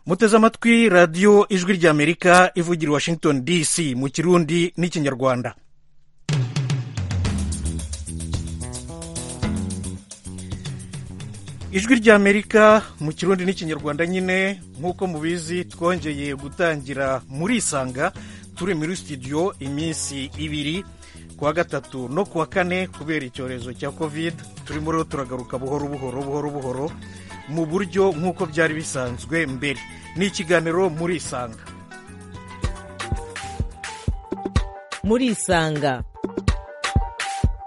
muteze amatwi radiyo ijwi ry'amerika ivugira washington dc mu kirundi n'ikinyarwanda ijwi ry'amerika mu kirundi n'ikinyarwanda nyine nk'uko mubizi twongeye gutangira muri isanga turi muri studio iminsi ibiri kuwa gatatu no kuwa kane kubera icyorezo cya covid turimo rero turagaruka buhoro buhoro buhoro buhoro mu buryo nk'uko byari bisanzwe mbere ni ikiganiro muri isanga muri isanga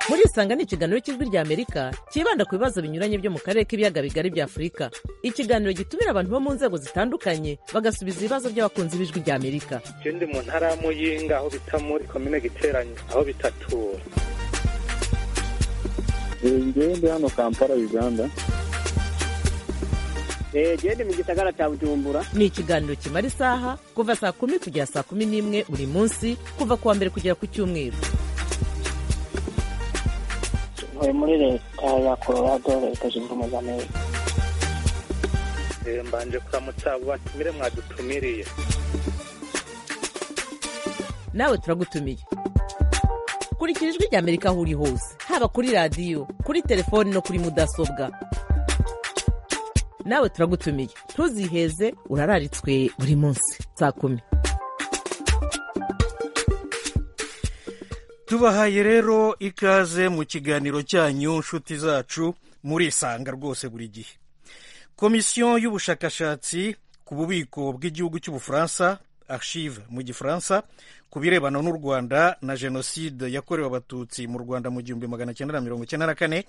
muri isanga ni ikiganiro cy'ijwi ry'amerika cyibanda ku bibazo binyuranye byo mu karere k'ibiyaga bigari bya afurika ikiganiro gitumira abantu bo mu nzego zitandukanye bagasubiza ibibazo by'abakunzi b'ijwi ry'amerika icyo ndi mu ntara ya muyinga aho bita muri komine giteranye aho bitatura ngewe ndi hano kampala uganda genda mu gisagara cya bujumbura ni ikiganiro kimara isaha kuva saa kumi kugera saa kumi n'imwe buri munsi kuva ku wa mbere kugera ku cyumweru ntuye muri leta ya colorado leta zunze ubumwe za amerika mbanje kuramutsa abo batumire mwadutumiriye nawe turagutumiye kurikira ijwi ry'amerika aho uri hose haba kuri radiyo kuri telefoni no kuri mudasobwa nawe turagutumiye ntuziheze urararitswe buri munsi saa kumi tubahaye rero ikaze mu kiganiro cyanyu nshuti zacu murisanga rwose buri gihe komisiyo y'ubushakashatsi ku bubiko bw'igihugu cy'ubufaransa archive mu gifaransa ku birebana n'u rwanda na jenoside yakorewe abatutsi mu rwanda mu gihumbi magana cyenda na mirongo icyenda na kane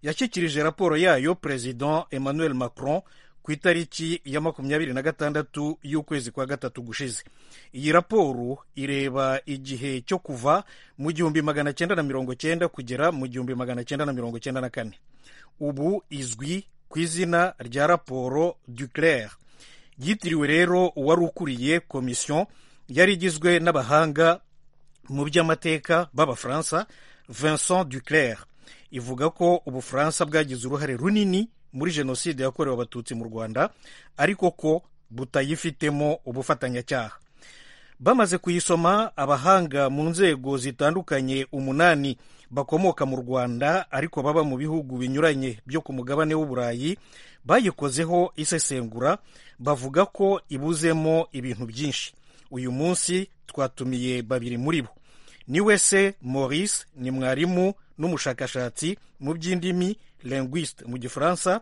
yashyikirije raporo yayo perezida emmanuel macron ku itariki ya makumyabiri na gatandatu y'ukwezi kwa gatatu gushize iyi raporo ireba igihe cyo kuva mu gihumbi magana cyenda na mirongo cyenda kugera mu gihumbi magana cyenda na mirongo cyenda na kane ubu izwi ku izina rya raporo duclair yitiriwe rero uwari ukuriye komisiyo yari igizwe n'abahanga mu by'amateka b'abafaransa vincent duclair ivuga ko ubufaransa bwagize uruhare runini muri jenoside yakorewe abatutsi mu rwanda ariko ko butayifitemo ubufatanyacyaha bamaze kuyisoma abahanga mu nzego zitandukanye umunani bakomoka mu rwanda ariko baba mu bihugu binyuranye byo ku mugabane w'uburayi bayikozeho isesengura bavuga ko ibuzemo ibintu byinshi uyu munsi twatumiye babiri muri bo ni wese maurice ni mwarimu n'umushakashatsi mu by'indimi linguiste mu gifaransa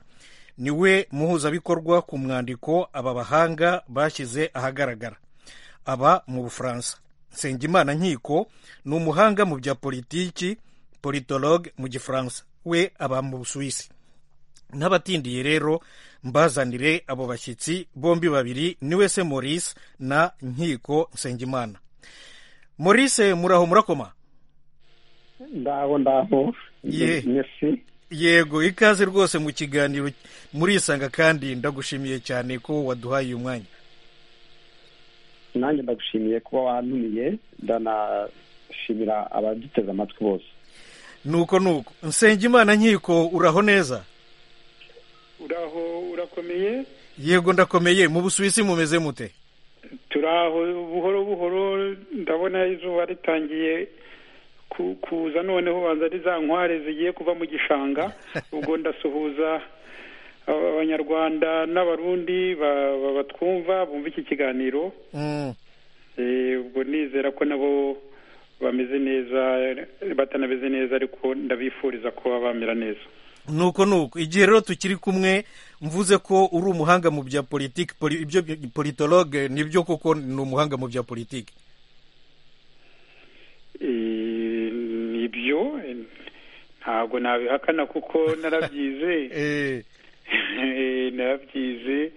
ni we muhuzabikorwa ku mwandiko aba bahanga bashyize ahagaragara aba mu bufaransa nsengimana nkiko ni umuhanga mu bya politiki politologue mu gifaransa we aba mu busuwisi n'abatindiye rero mbazanire abo bashyitsi bombi babiri ni wese maurice na nkiko nsengimana maurice muraho murakoma ndaho ndaho yego ikaze rwose mu kiganiro murisanga kandi ndagushimiye cyane ko waduhaye uyu mwanya nanjye ndagushimiye kuba wanumiye ndanashimira abaduteze amatwi bose nuko nuko Nsengimana nkiko uraho neza uraho urakomeye yego ndakomeye mu busuwisi mumeze mute turaho buhoro buhoro ndabona izuba ritangiye kuza noneho banza ari za nkware zigiye kuva mu gishanga ubwo ndasuhuza abanyarwanda n'abarundi batwumva bumva iki kiganiro ubwo nizera ko nabo bameze neza batanameze neza ariko ndabifuriza kuba bamera neza nuko nuko igihe rero tukiri kumwe mvuze ko uri umuhanga mu bya politiki ibyo politologe nibyo koko ni umuhanga mu bya politiki nibyo ntabwo nabihakana kuko narabyize narabyize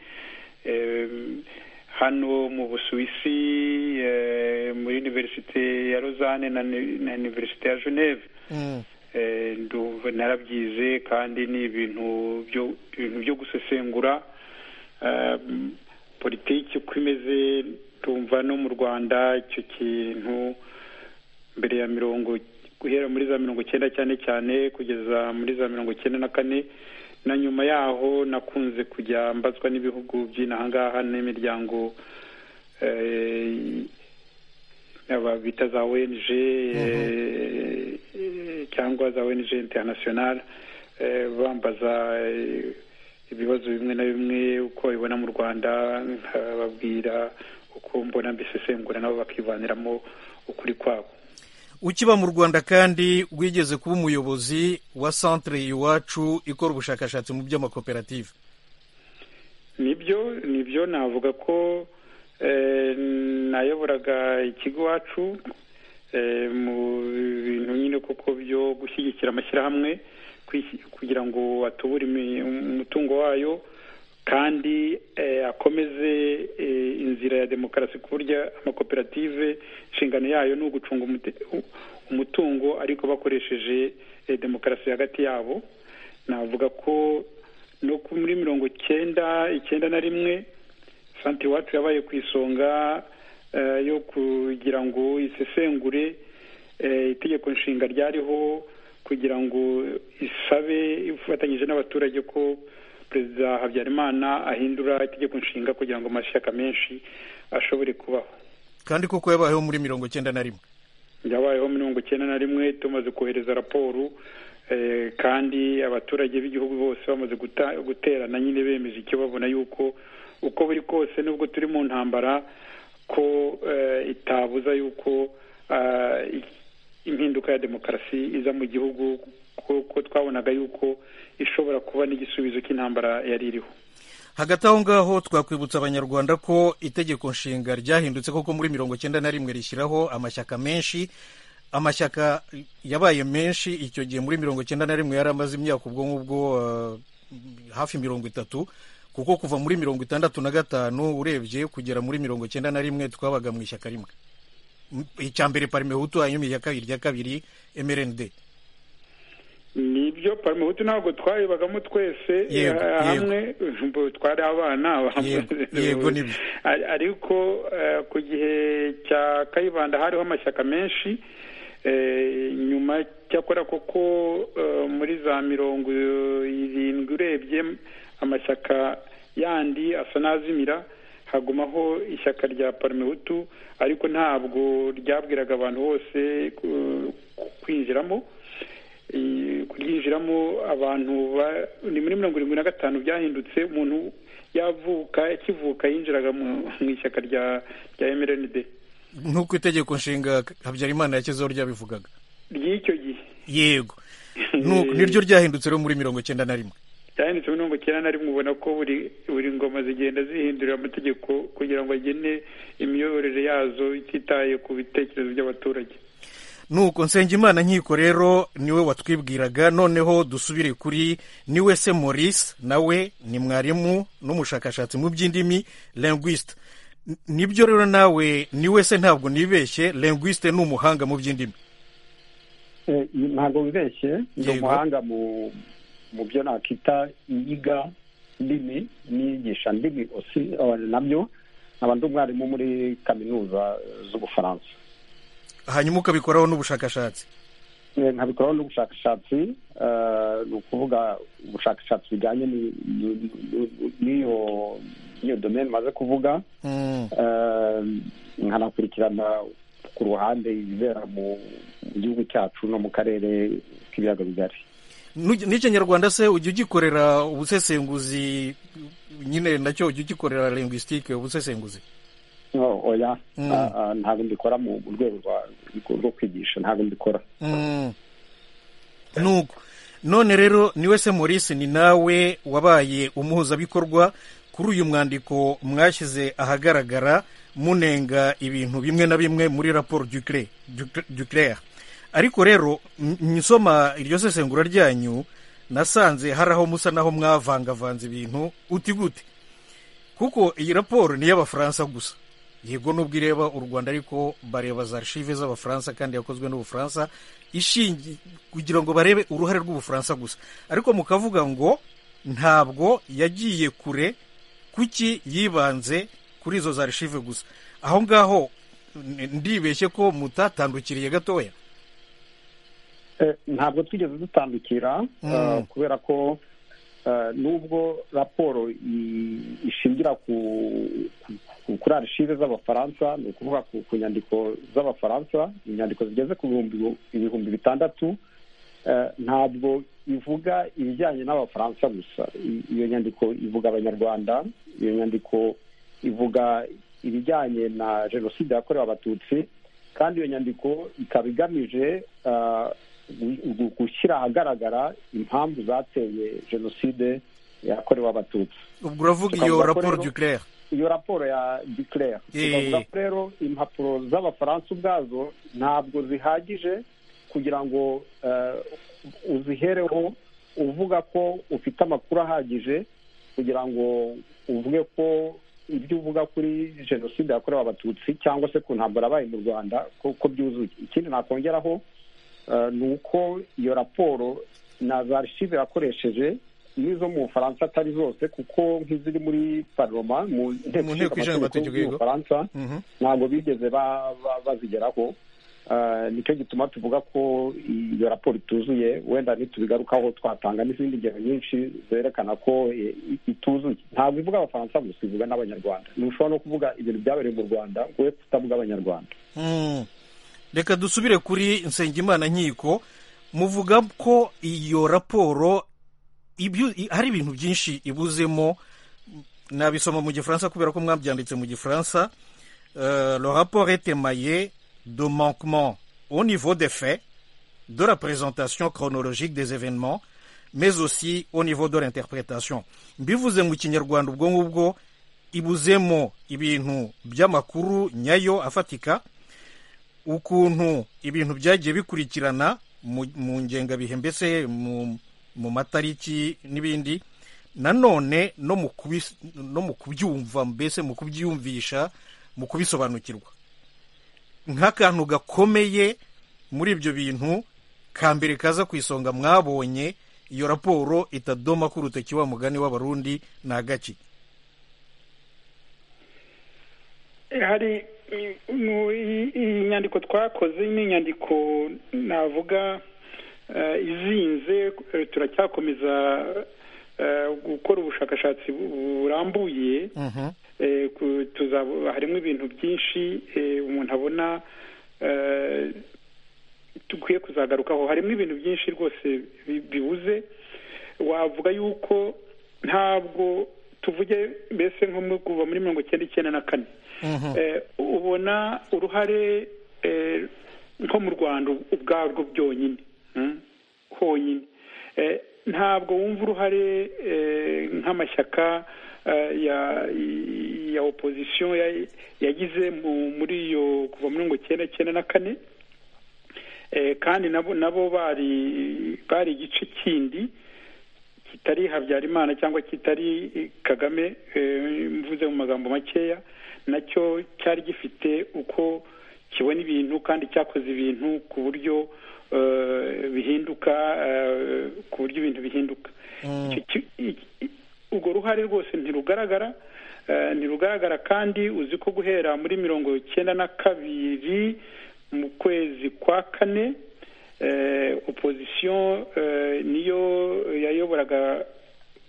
hano mu busuwisi muri univerisite ya rozane na univerisite ya geneve narabyize kandi ni ibintu byo gusesengura politiki uko imeze tumva no mu rwanda icyo kintu mbere ya mirongo guhera muri za mirongo icyenda cyane cyane kugeza muri za mirongo icyenda na kane na nyuma yaho nakunze kujya mbazwa n'ibihugu by'inahangaha n'imiryango aba bita za ONG eh, eh, cyangwa za ONG international eh, bambaza eh, ibibazo bimwe na bimwe uko babibona mu Rwanda nkababwira uko mbona mbisesengura nabo bakivaniramo ukuri kwabo ukiba mu rwanda kandi wigeze kuba umuyobozi wa centre iwacu ikora ubushakashatsi mu by'amakoperative nibyo nibyo navuga ko eh, nayoboraga ikigo iwacu eh, mu bintu nyine koko byo gushyigikira amashyirahamwe kwisi- kugira ngo atubure imi- umutungo wayo kandi eh, akomeze eh, inzira ya demokarasi ku buryo amakoperative inshingano yayo ni ugucunga umute- u- umutungo ariko bakoresheje eh, demokarasi hagati yabo navuga ko no ku- muri mirongo cyenda icyenda na rimwe santere iwacu yabaye ku isonga eh, yo kugira ngo isesengure eh, itegeko nshinga ryariho kugira ngo isabe ifatanyije n'abaturage ko perezida habyarimana ahindura itegeko nshinga kugira ngo amashyaka menshi ashobore kubaho kandi koko yabayeho muri mirongo icyenda na rimwe byabayeho mirongo icyenda na rimwe tumaze kohereza raporo eh, kandi abaturage b'igihugu bose bamaze guta- guterana nyine bemeje icyo babona yuko uko buri kose nubwo turi mu ntambara ko eh, itabuza yuko ah, i- impinduka ya demokarasi iza mu gihugu kuko twabonaga yuko ishobora kuba n'igisubizo cy'intambara yari iriho hagati aho ngaho twakwibutsa abanyarwanda ko itegeko nshinga ryahindutse koko muri mirongo icyenda na rimwe rishyiraho amashyaka menshi amashyaka yabaye menshi icyo gihe muri mirongo icyenda na rimwe yari amaze imyaka ubwo ngubwo eh, hafi mirongo itatu kuko kuva muri mirongo itandatu na gatanu urebye kugera muri mirongo icyenda na rimwe twabaga mu ishyaka rimwe M- icya mbere parimehutu hanyuma irya kabiri irya kabiri mrnd nibyo parimehutu ntabwo twayibagamo twese Yego, eh, yego. hamwe mbo twari abana Yego, yego, nibyo. Ari- ariko eh, ku gihe cya kayibanda hariho amashyaka menshi eh, nyuma cyakora koko eh, muri za mirongo irindwi urebye amashyaka yandi asa n'azimira hagumaho ishyaka rya parimehutu ariko ntabwo ryabwiraga abantu bose ku- ku- kwinjiramo Eh, kuryinjiramo abantu ba- ni muri mirongo irindwi na gatanu byahindutse umuntu yavuka akivuka yinjiraga mu mu ishyaka rya rya mrnd nk'uko itegeko nshinga habyarimana yakezeho ryabivugaga ry'icyo gihe yego Nuko- niryo ryahindutse rero muri mirongo icyenda na rimwe ryahindutse muri mirongo icyenda na rimwe ubona ko buri buri ngoma zigenda zihindurira amategeko kugira ngo agene imiyoborere yazo ititaye ku bitekerezo by'abaturage nuko nsengimana nkiko rero niwe watwibwiraga noneho dusubire kuri niwe se maurice nawe ni mwarimu n'umushakashatsi mu by'indimi linguiste N- nibyo rero nawe niwe se ntabwo nibeshye linguiste ni umuhanga mu by'indimi Eh, ntabwo wibeshye ndi Yego. umuhanga mu mu byo nakita iyiga ndimi niyigisha ndimi osi eh, nabyo nkaba ndi umwarimu muri kaminuza z'ubufaransa hanyuma ukabikoraho n'ubushakashatsi Eh, nkabikoraho n'ubushakashatsi eh, ni ukuvuga ubushakashatsi bujyanye ni- ni- ni- n'iyo n'iyo domaine maze kuvuga Mm, Eh, nkanakurikirana ku ruhande ibibera mu mu gihugu cyacu no mu karere k'ibiyaga bigari Nu- n'ikinyarwanda se ujya ugikorera ubusesenguzi nyine nacyo ujya ugikorera linguistique ubusesenguzi No, oya Mm. Ah, ah, ntabwo mbikora mu mu rwego rwa- rwo kwigisha ntabwo mbikora Mm. nuko none rero niwe se maurice ni nawe wabaye umuhuzabikorwa kuri uyu mwandiko mwashyize ahagaragara munenga ibintu bimwe na bimwe muri raporo ducre- ducre- duclair ariko rero n- nsoma iryo sesengura ryanyu nasanze hari aho musa naho mwavangavanze ibintu uti gute kuko iyi raporo ni iy'abafaransa gusa yego nubwo ireba u rwanda ariko bareba za archive z'abafaransa kandi yakozwe n'ubufaransa ishingi kugira ngo barebe uruhare rw'ubufaransa gusa ariko mukavuga ngo ntabwo yagiye kure kuki yibanze kuri izo za archive gusa aho ngaho n- ndibeshye ko mutatandukiriye gatoya Eh, ntabwo twigeze dutandukira Mm. ah, kubera ko eh, nubwo raporo i- ishingira ku- ku- kuri arishive z'abafaransa ni ukuvuga ku ku nyandiko z'abafaransa inyandiko zigeze ku bihumbi ibihumbi bitandatu eh, ntabwo ivuga ibijyanye n'abafaransa gusa I- iyo nyandiko ivuga abanyarwanda iyo nyandiko ivuga ibijyanye na jenoside yakorewe abatutsi kandi iyo nyandiko ikaba igamije ah, gu- gu- gushyira ahagaragara impamvu zateye jenoside yakorewe abatutsi ubwo uravuga iyo Tukavuga ko raporo rero- duclere iyo raporo ya declare Eh. tukavuga ko rero impapuro z'abafaransa ubwazo ntabwo zihagije kugira ngo eh, uzihereho uvuga ko ufite amakuru ahagije kugira ngo uvuge ko ibyo uvuga kuri jenoside yakorewe abatutsi cyangwa se ku ntambara yabaye mu rwanda ko ko byuzuye ikindi nakongeraho eh, ni uko iyo raporo na za archive yakoresheje n'izo mu bufaransa atari zose kuko nk'iziri muri paroma mu Mu nteko ishinga amategeko yego. y'ubufaransa Mhm. ntabwo bigeze ba- ba- bazigeraho Eh, nicyo gituma tuvuga ko iyo raporo ituzuye wenda nitubigarukaho twatanga n'izindi ngero nyinshi zerekana ko eh, i- ituzuye ntabwo ivuga abafaransa gusa ivuga n'abanyarwanda ntushobora no kuvuga ibintu byabereye mu rwanda ngo we kutavuga abanyarwanda Mm. reka dusubire kuri nsengimana nkiko muvuga ko iyo raporo ibyo- i- hari ibintu byinshi ibuzemo nabisoma mu gifaransa kubera ko mwabyanditse mu gifaransa Euh, le rapport est émaillé de manquements au niveau des faits de la présentation chronologique des événements mais aussi au niveau de l'interprétation mbivuze mu kinyarwanda ubwo ngubwo ibuzemo ibintu by'amakuru nyayo afatika ukuntu ibintu byagiye bikurikirana mu mu ngengabihe mbese mu mu matariki n'ibindi nanone no mu kubis- no mu kubyumva mbese mu kubyiyumvisha mu kubisobanukirwa nk'akantu gakomeye muri ibyo bintu ka mbere kaza ku isonga mwabonye iyo raporo itadoma ku rutoki wa mugani w'abarundi ni agaki hari mm, mu- i- iyi nyandiko twakoze ni inyandiko navuga eh, izinze eh, turacyakomeza eh, gukora ubushakashatsi bu- burambuye Eh, ku- tuzabo- harimo ibintu byinshi eh, umuntu abona eh, dukwiye kuzagarukaho harimo ibintu byinshi rwose bi- bibuze wavuga yuko ntabwo tuvuge mbese nko mu- kuva muri mirongo icyenda icyenda na kane Eh, ubona uruhare eh, nko mu rwanda ubwarwo byonyine mm, honyine Eh, ntabwo wumva uruhare eh, nk'amashyaka eh, ya ya opozisiyo ya- yagize mu- muri iyo kuva mirongo icyenda icyenda na kane Eh, kandi nabo nabo bari bari igice kindi kitari habyarimana cyangwa kitari eh, kagame eh, mvuze mu magambo makeya nacyo cyari gifite uko kibona ibintu kandi cyakoze ibintu ku buryo eh, bihinduka eh, ku buryo ibintu bihinduka Icyo ki- i- i- urwo ruhare rwose ntirugaragara eh, ntirugaragara kandi uzi ko guhera muri mirongo icyenda na kabiri mu kwezi kwa kane eh, opozisiyo eh, niyo yayoboraga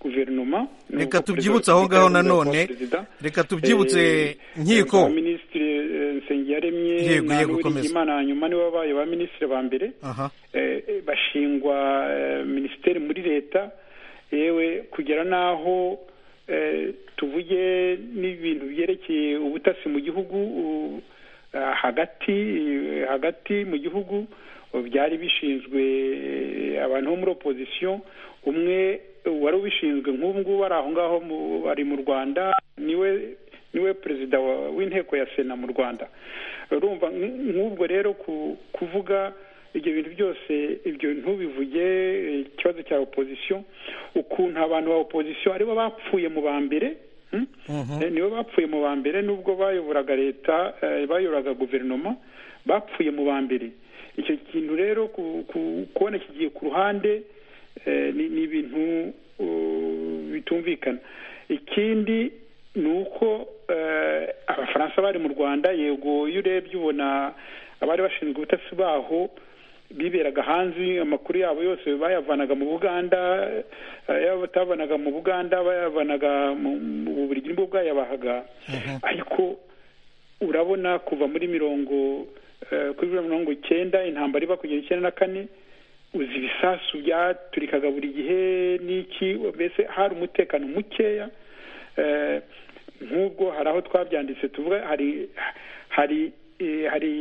guverinoma ni reka uko tubyibutse perezida wa aho ngaho repubulika yayoborwa nanone na perezida. reka tubyibutse Eh, nkiko ba minisitiri eh, nsengiyaremye Yego, na yego, komeza. Uwiringiyimana hanyuma nibo babaye ba minisitiri ba mbere aha eh, eh, bashingwa eh, minisiteri muri leta yewe kugera n'aho eh, tuvuge n'ibintu byerekeye ubutasi mu gihugu u- ah, hagati eh, hagati mu gihugu eh, byari bishinzwe eh, abantu bo muri opozisiyo umwe eh, wari ubishinzwe nk'ubu ngubu ari aho ngaho mu- ari mu rwanda niwe niwe perezida wa- w'inteko ya sena mu rwanda urumva nk- nk'ubwo rero ku- kuvuga ibyo bintu byose ibyo ntubivuge eh, ikibazo cya opozisiyo ukuntu abantu ba opozisiyo aribo bapfuye mu ba mbere hmm? Eh, nibo bapfuye mu ba mbere nubwo bayoboraga leta eh, bayoboraga guverinoma bapfuye mu ba mbere icyo kintu rero ku- ku- kubona kigiye ku ruhande eh, ni ni ibintu uh, bitumvikana ikindi ni uko eh, abafaransa bari mu rwanda yego iyo urebye ubona abari bashinzwe ubutasi baho biberaga hanze amakuru yabo yose bayavanaga mu buganda yaba batavanaga mu buganda bayavanaga mu bubiligi nibwo bwayabahaga ariko urabona kuva muri mirongo eh, kuri mirongo icyenda intambara iba kugera icyenda na kane uzi ibisasu byaturikaga buri gihe n'iki mbese hari umutekano mukeya eh, nk'ubwo hari aho twabyanditse tuvuga hari hari eh, hari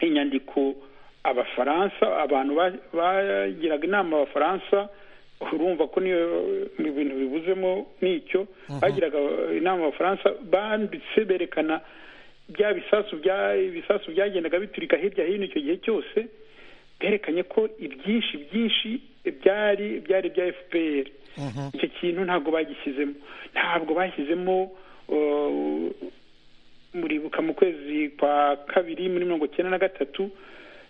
inyandiko abafaransa abantu bagiraga inama abafaransa urumva ko niyo ibintu bibuzemo n'icyo bagiraga inama abafaransa banditse berekana bya bisasu bya ibisasu byagendaga biturika hirya hino icyo gihe cyose berekanye ko ibyinshi byinshi byari byari bya fpr icyo kintu ntabwo bagishyizemo ntabwo bashyizemo muribuka mu kwezi kwa kabiri muri mirongo icyenda na gatatu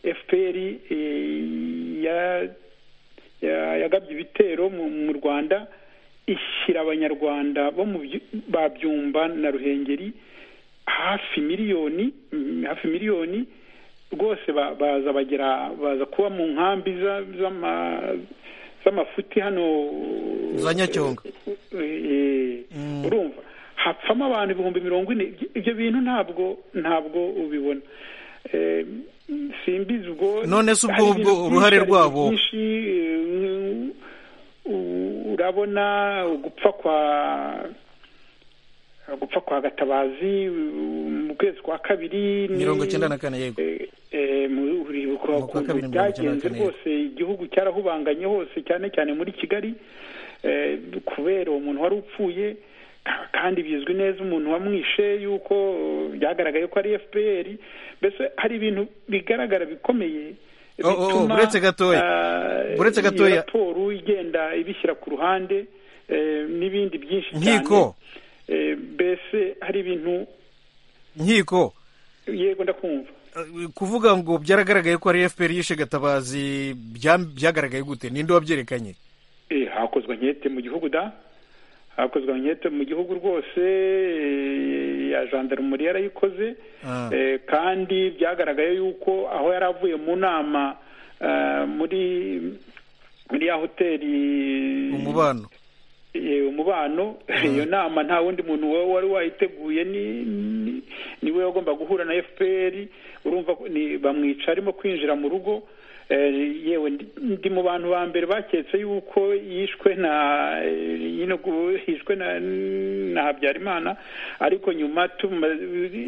fpr yagabye ibitero mu rwanda ishyira abanyarwanda bo mu babyumba na ruhengeri hafi miliyoni hafi miliyoni rwose baza bagera baza kuba mu nkambi z'amafuti hano za nyacyonga urumva hapfamo abantu ibihumbi mirongo ine ibyo bintu ntabwo ntabwo ubibona simbizi ubwo none se ubwo ubwo uruhare rwabo urabona gupfa kwa gupfa kwa gatabazi mu kwezi kwa kabiri mirongo icyenda na kane yego uribuka Mu kwa kabiri ukuntu mirongo icyenda na byagenze kane. rwose igihugu cyarahubanganye hose cyane cyane muri kigali eh, kubera uwo muntu wari upfuye ka- kandi bizwi neza umuntu wamwishe yuko eh, byagaragaye ko ari fpr mbese hari ibintu bigaragara bikomeye Oh, oh, oh, buretse gatoya. ah, Buretse iyo gatoya. raporo igenda ibishyira ku ruhande eh, n'ibindi byinshi cyane Nkiko. Eh, mbese hari ibintu nkiko yego ndakumva eh, kuvuga ngo byaragaragaye ko ari fpr yishe gatabazi bya- byagaragaye gute ninde wabyerekanye Eh, hakozwe ankete mu gihugu da hakozwe ankete mu gihugu rwose eh, ya jandarumuri yarayikoze Ah. Eh, kandi byagaragaye yuko aho yari avuye mu nama eh, muri muri ya hoteli umubano Eh, umubano iyo nama nta wundi muntu wa- wari wayiteguye ni- ni- niwe wagomba guhura na fpr urumva ko ni- bamwica arimo kwinjira mu rugo Eh, yewe ndi- ndi mu bantu ba mbere baketse yuko yishwe na eh, nyine gu- yishwe na na habyarimana ariko nyuma tuma-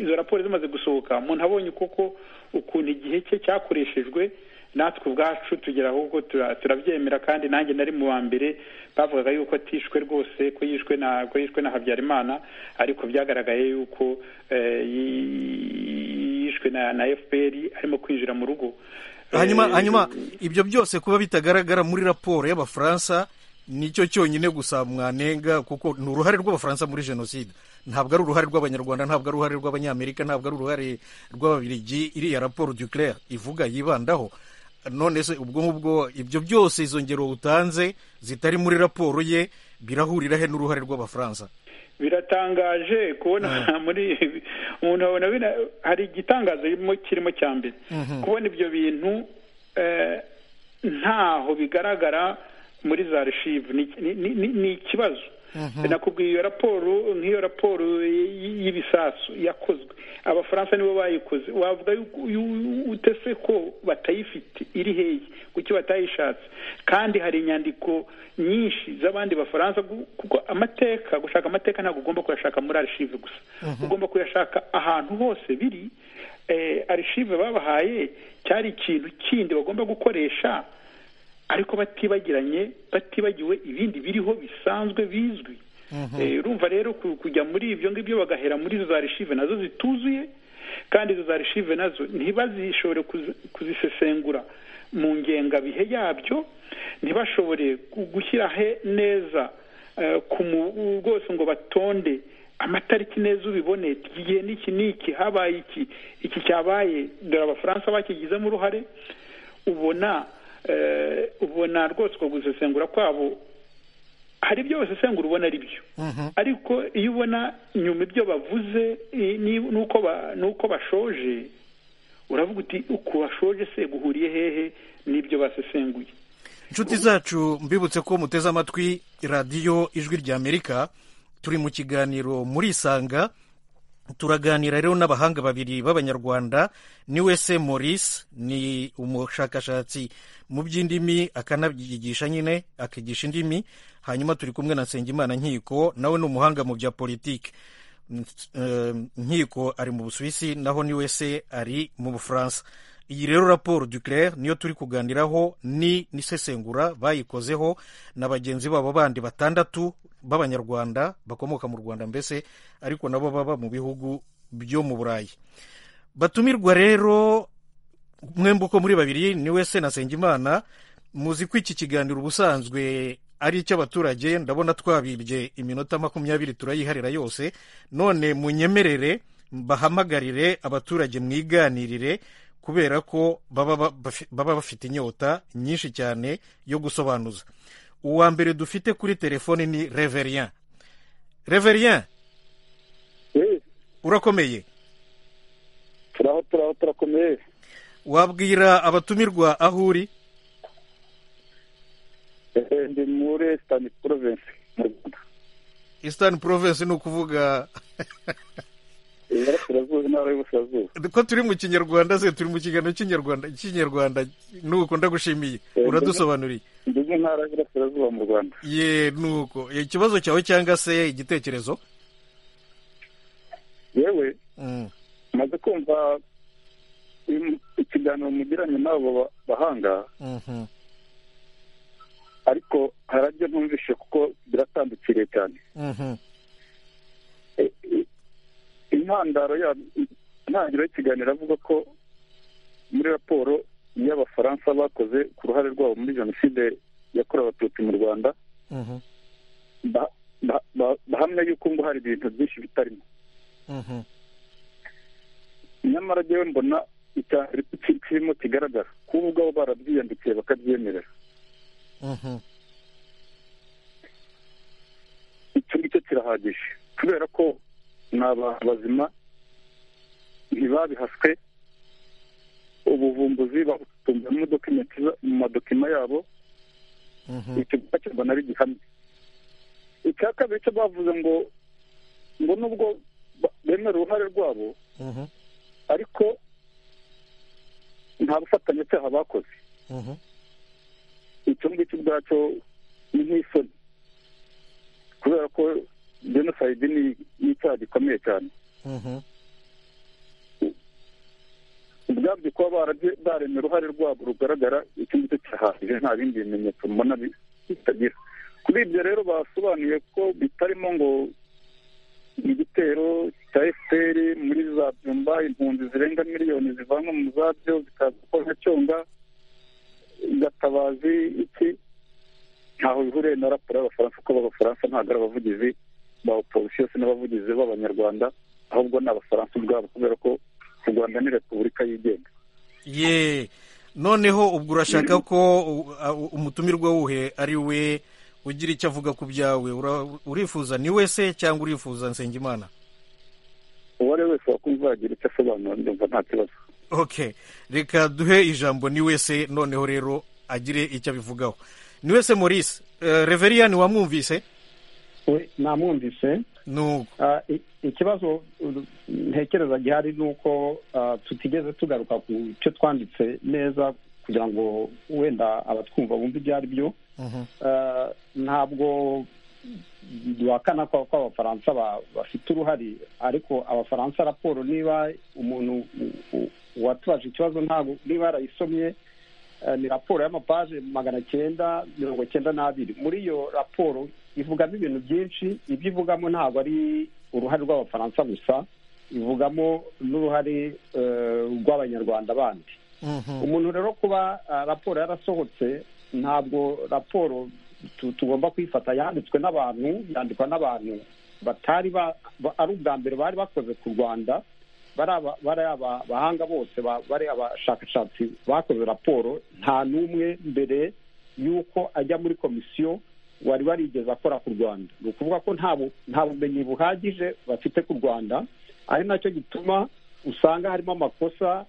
izo raporo zimaze gusohoka umuntu abonye koko ukuntu igihe cye cyakoreshejwe natwe ubwacu tugera ahubwo tura- turabyemera kandi nanjye nari mu wa mbere bavugaga yuko atishwe rwose ko yishwe na ko yishwe na habyarimana ariko byagaragaye yuko eh, yi- yishwe na na fpr arimo kwinjira mu rugo hanyuma Eh, hanyuma ibyo byose kuba bitagaragara muri raporo y'abafaransa nicyo cyonyine gusa mwanenga kuko ni uruhare rw'abafaransa muri jenoside ntabwo ari uruhare rw'abanyarwanda ntabwo ari uruhare rw'abanyamerika ntabwo ari uruhare rw'ababirigi iriya raporo duclair ivuga yibandaho none se ubwo ngubwo ibyo byose izo ngero utanze zitari muri raporo ye birahurira he n'uruhare rw'abafaransa biratangaje kubona muri umuntu abona bina- hari igitangazo kirimo- kirimo cya mbere kubona ibyo bintu eh, ntaho bigaragara muri za archive Ni- ni- ni ni- ni ikibazo nakubwiye iyo raporo nk'iyo raporo y- y- y'ibisasu yakozwe abafaransa nibo bayikoze wavuga yuko- yu- ute se ko batayifite iri hehe kuki batayishatse kandi hari inyandiko nyinshi z'abandi bafaransa gu- kuko amateka gushaka amateka ntabwo ugomba kuyashaka muri archive gusa ugomba kuyashaka ahantu hose biri eh, archive babahaye cyari ikintu kindi bagomba gukoresha ariko batibagiranye batibagiwe ibindi biriho bisanzwe bizwi Eh, urumva rero ku- kujya muri ibyo ngibyo bagahera muri izo za archive nazo zituzuye kandi izo za archive nazo ntibazishobore kuzi- kuzisesengura mu ngengabihe yabyo ntibashobore gu- gushyira he neza eh, ku mu- rwose ngo batonde amatariki neza ubibone iki gihe n'iki n'iki habaye iki iki cyabaye dore abafaransa bakigizemo uruhare ubona eh, ubona rwose uko gusesengura kwabo hari ibyo basesengura ubona ari byo ariko iyo ubona nyuma ibyo bavuze eh, ni- nuko ba- nuko bashoje uravuga uti uku washoje se guhuriye hehe n'ibyo basesenguye inshuti zacu mbibutse ko muteze amatwi radiyo ijwi ry'amerika turi mu kiganiro murisanga turaganira rero n'abahanga babiri b'abanyarwanda ni wese maurice ni umushakashatsi mu by'indimi akanabyigisha nyine akigisha indimi hanyuma turi kumwe na nsengimana nkiko nawe ni umuhanga mu bya politiki nkiko ari mu busuwisi naho ni wese ari mu bufaransa iyi rero raporo duclaire niyo turi kuganiraho ni n'isesengura bayikozeho na bagenzi babo bandi batandatu b'abanyarwanda bakomoka mu rwanda mbese ariko nabo baba mu bihugu byo mu burayi batumirwa rero mwembi uko muri babiri ni wese na nsengimana muzi ko iki kiganiro ubusanzwe ari icy'abaturage ndabona twabibye iminota makumyabiri turayiharira yose none munyemerere bahamagarire abaturage mwiganirire kubera ko baba bafite inyota nyinshi cyane yo gusobanuza uwa mbere dufite kuri telefone ni reverien reverien urakomeye turaho turaho turakomeye wabwira abatumirwa aho uri ndi muri esitani porovensi mu rwanda esitani porovensi ni ukuvuga iburasirazuba intara y'uburasirazuba ko turi mu kinyarwanda se turi mu kiganiro cy'inyarwanda cy'inyarwanda nuko ndagushimiye uradusobanuriye ndi mu ntara y'uburasirazuba mu rwanda ye nuko ikibazo cyawe cyangwa se igitekerezo yewe maze kumva ikiganiro mugiranye n'abo bahanga ariko harajya ntumvishe kuko biratandukiriye cyane intandaro ya intangiriro y'ikiganiro avuga ko muri raporo y'abafaransa bakoze ku ruhare rwabo muri jenoside yakorewe abatutsi mu rwanda bahamya yuko ngo hari ibintu byinshi bitarimo nyamara rero mbona kirimo kigaragara kuba ubwabo barabyiyandikiye bakabyemerera icyo ngicyo kirahagije kubera ko ni abantu bazima ntibabihaswe ubuvumbuzi babutunze mu madokima yabo icyo gupakirwa nari gihamye icya kabiri cyo bavuze ngo ngo nubwo bemera uruhare rwabo ariko nta bufatanyacyaha bakoze icyo ngicyo ubwacyo ni nk'isoni kubera ko jenoside ni icyaha gikomeye cyane ubwabyo kuba baremye uruhare rwabo rugaragara icyo ngicyo kirahagije nta bindi bimenyetso mbona bitagira kuri ibyo rero basobanuye ko bitarimo ngo igitero cya fpr muri za byumba impunzi zirenga miliyoni zivanwa mu zabyo zikaza gukora nka cyonga gatabazi iki ntaho bihuriye na raporo y'abafaransa kuko abafaransa ntabwo ari abavugizi ba oposisiyo se n'abavugizi b'abanyarwanda ahubwo ni abafaransa ubwabo kubera ko u rwanda ni repubulika yigenga ye noneho ubwo urashaka ko umutumirwa wuhe ari we ugira icyo avuga ku byawe urifuza ni wese cyangwa urifuza nsengimana uwo ari we wese wakumva yagira icyo asobanura ndumva nta kibazo ok reka duhe ijambo ni wese noneho rero agire icyo abivugaho ni wese maurice reveriyani wamwumvise we namwumvise ikibazo ntekereza gihari ni uko tutigeze tugaruka ku cyo twanditse neza kugira ngo wenda abatwumva bumve ibyo ari byo ntabwo duhakana ko abafaransa bafite uruhare ariko abafaransa raporo niba umuntu uwatubaje ikibazo ntabwo niba yarayisomye ni raporo y'amapaje magana cyenda mirongo cyenda n'abiri muri iyo raporo ivugamo ibintu byinshi ibyo ivugamo ntabwo ari uruhare rw'abafaransa gusa ivugamo n'uruhare rw'abanyarwanda bandi umuntu rero kuba raporo yarasohotse ntabwo raporo tugomba kwifata yanditswe n'abantu yandikwa n'abantu batari ari ubwa mbere bari bakoze ku rwanda bari abahanga bose bari abashakashatsi bakoze raporo nta n'umwe mbere y'uko ajya muri komisiyo wari warigeze akora ku rwanda ni ukuvuga ko nta bumenyi buhagije bafite ku rwanda ari nacyo gituma usanga harimo amakosa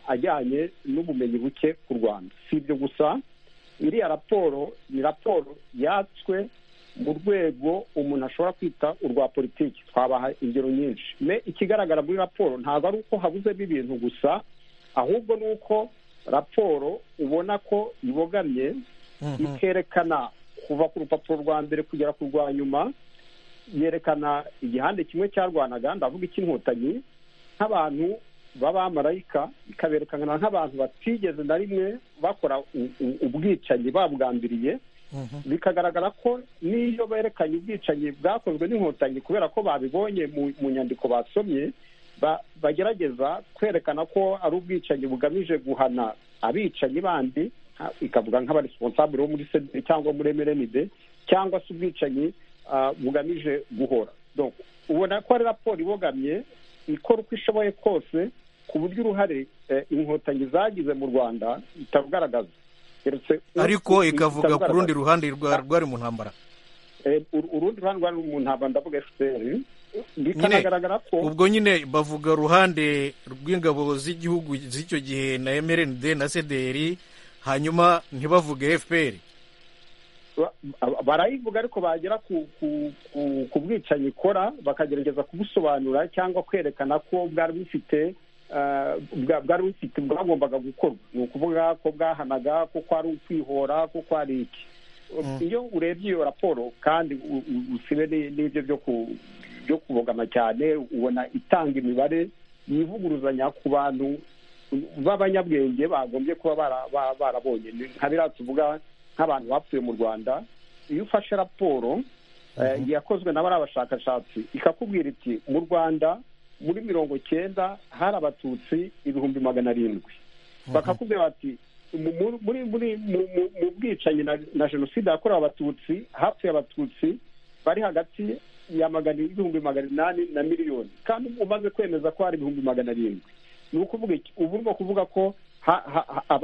ajyanye n'ubumenyi buke ku rwanda si ibyo gusa iriya raporo ni raporo yatswe mu rwego umuntu ashobora kwita urwa politiki twabaha ingero nyinshi me ikigaragara muri raporo ntabwo ari uko habuzemo ibintu gusa ahubwo ni uko raporo ubona ko ibogamye ikerekana kuva ku rupapuro rwa mbere kugera ku rwa nyuma yerekana igihande kimwe cyarwanaga ndavuga icy'inkotanyi nk'abantu b'abamarayika ikaberekana nk'abantu batigeze na rimwe bakora ubwicanyi babwambiriye bikagaragara ko n'iyo berekanye ubwicanyi bwakozwe n'inkotanyi kubera ko babibonye mu nyandiko basomye bagerageza kwerekana ko ari ubwicanyi bugamije guhana abicanyi bandi ikavuga nk'abaresiponsabure bo muri sederi cyangwa muri emerenide cyangwa se ubwicanyi bugamije guhora ubona ko ari raporo ibogamye ikora uko ishoboye kose ku buryo uruhare inkotanyi zagize mu rwanda itarugaragaza ariko ikavuga ku rundi ruhande rwari mu ntambara urundi ruhande rwari mu ntambara ndavuga efuperi bikanagaragara ko ubwo nyine bavuga uruhande rw'ingabo z'igihugu z'icyo gihe na mrnd na sederi hanyuma ntibavuge efuperi barayivuga ariko bagera ku bwicanyi ikora bakagerageza kubusobanura cyangwa kwerekana ko bwari bufite bwari bufite bwagombaga gukorwa ni ukuvuga ko bwahanaga ko kwari ukwihora ko kwari iki iyo urebye iyo raporo kandi usibe n'ibyo byo kubogama cyane ubona itanga imibare yivuguruzanya ku bantu b'abanyabwenge bagombye kuba barabonye nka biriya tuvuga nk'abantu bapfuye mu rwanda iyo ufashe raporo yakozwe na bariya bashakashatsi ikakubwira iti mu rwanda muri mirongo cyenda hari abatutsi ibihumbi magana arindwi bakakubwira bati mu bwicanyi na jenoside yakorewe abatutsi hapfuye abatutsi bari hagati ya magana ibihumbi magana inani na miliyoni kandi umaze kwemeza ko hari ibihumbi magana arindwi ni ukuvuga iki ubu ni ukuvuga ko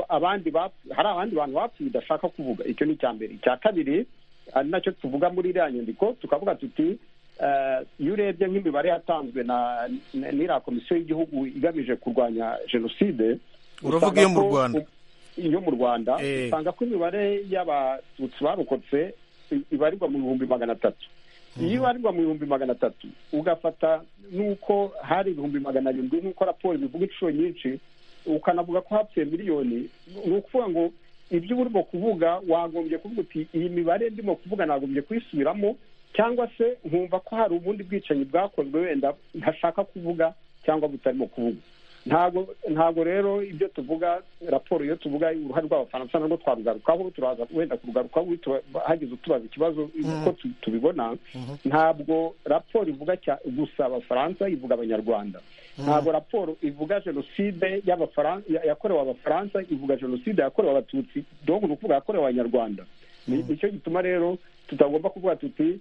abandi hari abandi bantu bapfuye udashaka kuvuga icyo ni icya mbere icya kabiri ari nacyo tuvuga muri iriya nyandiko tukavuga tuti iyo urebye nk'imibare yatanzwe na n'iriya komisiyo y'igihugu igamije kurwanya jenoside uravuga iyo mu rwanda iyo mu rwanda usanga ko imibare y'abatutsi barokotse ibarirwa mu bihumbi magana atatu iyo ibarirwa mu bihumbi magana atatu ugafata n'uko hari ibihumbi magana arindwi nk'uko raporo bivuga inshuro nyinshi ukanavuga ko hapfuye miliyoni ni ukuvuga ngo ibyo uba urimo kuvuga wagombye kuvuga uti iyi mibare ndimo kuvuga nagombye kuyisubiramo cyangwa se nkumva ko hari ubundi bwicanyi bwakozwe wenda ntashaka kuvuga cyangwa butarimo kuvuga ntabwo ntabwo rero ibyo tuvuga raporo iyo tuvuga uruhare rw'abafaransa narwo twarugarukaho turaza wenda kurugarukaho hagize utubaza ikibazo uko tubibona ntabwo raporo ivuga gusa abafaransa ivuga abanyarwanda ntabwo raporo ivuga jenoside yakorewe abafaransa ivuga jenoside yakorewe abatutsi dogo ni ukuvuga yakorewe abanyarwanda nicyo gituma rero tutagomba kuvuga tuti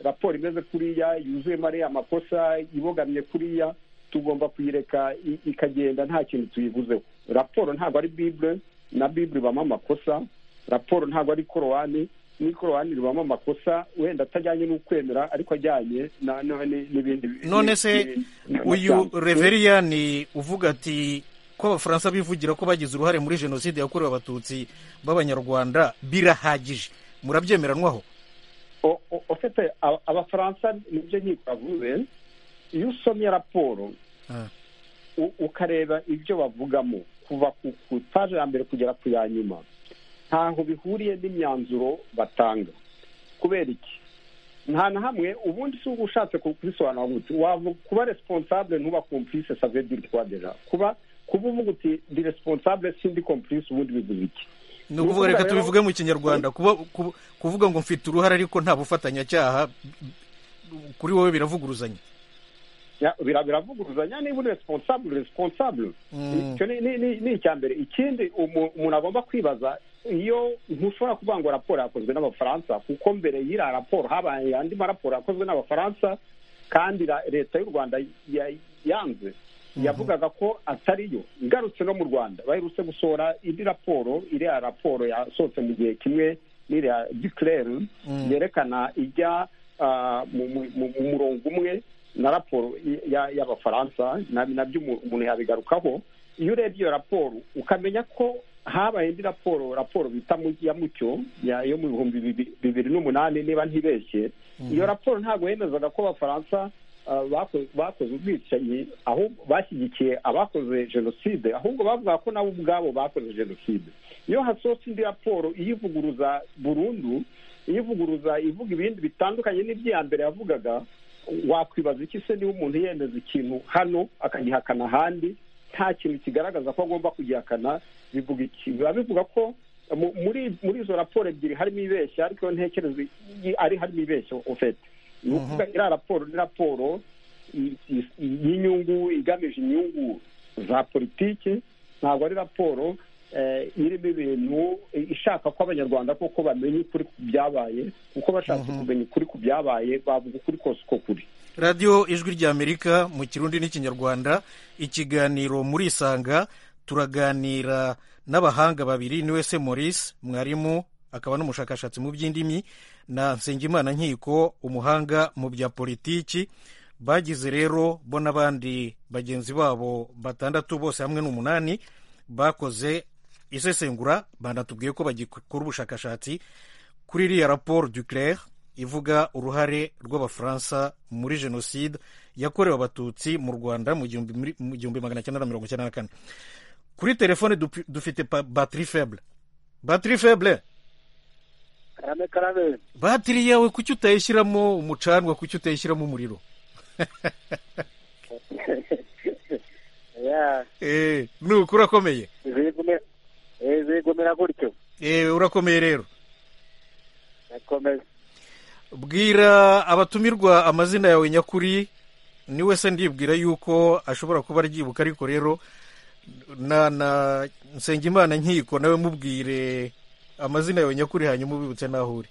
raporo imeze kuriya yuzuyemo ariya makosa ibogamye kuriya tugomba kuyireka ikagenda nta kintu tuyivuzeho raporo ntabwo ari bibure na bibure ibamo amakosa raporo ntabwo ari korowani n'ikorowani ribamo amakosa wenda atajyanye n'ukwemera ariko ajyanye n'ibindi none se uyu reveriyani uvuga ati ko abafaransa bivugira ko bagize uruhare muri jenoside yakorewe abatutsi b'abanyarwanda birahagije murabyemeranwaho ufite abafaransa nibyo nkikoravuze iyo usomye raporo ukareba ibyo bavugamo kuva ku itaje ya mbere kugera ku ya nyuma ntaho bihuriye n'imyanzuro batanga kubera iki nta na hamwe ubundi si ushatse kubisobanura gutya wavuga kuba resiponsabure ntuba kompulise savedi rwadera kuba kuba uvuga uti di resiponsabure sindi kompulise ubundi bivuze iki ni ukuvuga reka tubivuge mu kinyarwanda kuvuga ngo mfite uruhare ariko nta bufatanyacyaha kuri wowe biravuguruzanya biravuguruzanya niba uri resiponsabure resiponsabure ni icya mbere ikindi umuntu agomba kwibaza iyo ntushobora kuvuga ngo raporo yakozwe n'abafaransa kuko mbere y'iriya raporo habaye andi maraporo yakozwe n'abafaransa kandi leta y'u rwanda yanze yavugaga ko atariyo ngarutse no mu rwanda baherutse gusohora indi raporo iriya raporo yasohotse mu gihe kimwe n'iriya dikirere yerekana ijya mu murongo umwe na raporo y'abafaransa nabyo umuntu yabigarukaho iyo urebye iyo raporo ukamenya ko habaye indi raporo raporo bita ya mucyo yo mu bihumbi bibiri n'umunani niba ntibeshye iyo raporo ntabwo yemezaga ko abafaransa bakoze ubwicanyi aho bashyigikiye abakoze jenoside ahubwo bavuga ko nabo ubwabo bakoze jenoside iyo hasohotse indi raporo iyivuguruza burundu iyivuguruza ivuga ibindi bitandukanye n'ibya mbere yavugaga wakwibaza iki se niba umuntu yemeza ikintu hano akagihakana ahandi nta kintu kigaragaza ko agomba kugihakana bivuga iki biba bivuga ko muri izo raporo ebyiri harimo ibeshya ariko ntekereza ari harimo ibeshya ufite ni ukuvuga iriya raporo ni raporo y'inyungu igamije inyungu za politiki ntabwo ari raporo irimo ibintu ishaka ko abanyarwanda koko bamenya ukuri ku byabaye kuko bashatse kumenya ukuri ku byabaye bavuga ukuri kose uko kuri radiyo ijwi ry'amerika mu kirundi n'ikinyarwanda ikiganiro muri isanga turaganira n'abahanga babiri ni wese maurice mwarimu akaba n'umushakashatsi mu by'indimi na nsengimana nkiko umuhanga mu bya politiki bagize rero bo n'abandi bagenzi babo batandatu bose hamwe n'umunani bakoze isesengura banatubwiye ko bagikora ubushakashatsi kuri iriya raporo duclair ivuga uruhare rw'abafaransa muri jenoside yakorewe abatutsi mu rwanda mu gihumbi magana cyenda na mirongo icyenda na kane kuri telefone dufite batiri feble batiri feble karame karame batiri yawe kuki utayishyiramo umucanwa kuki utayishyiramo umuriro nuko urakomeye zigumira gutyo urakomeye rero bwira abatumirwa amazina yawe nyakuri ni wese ndibwira yuko ashobora kuba aryibuka ariko rero na na nsengimana nkiko nawe mubwire amazina yawe nyakuri hanyuma ubibutse n'aho uri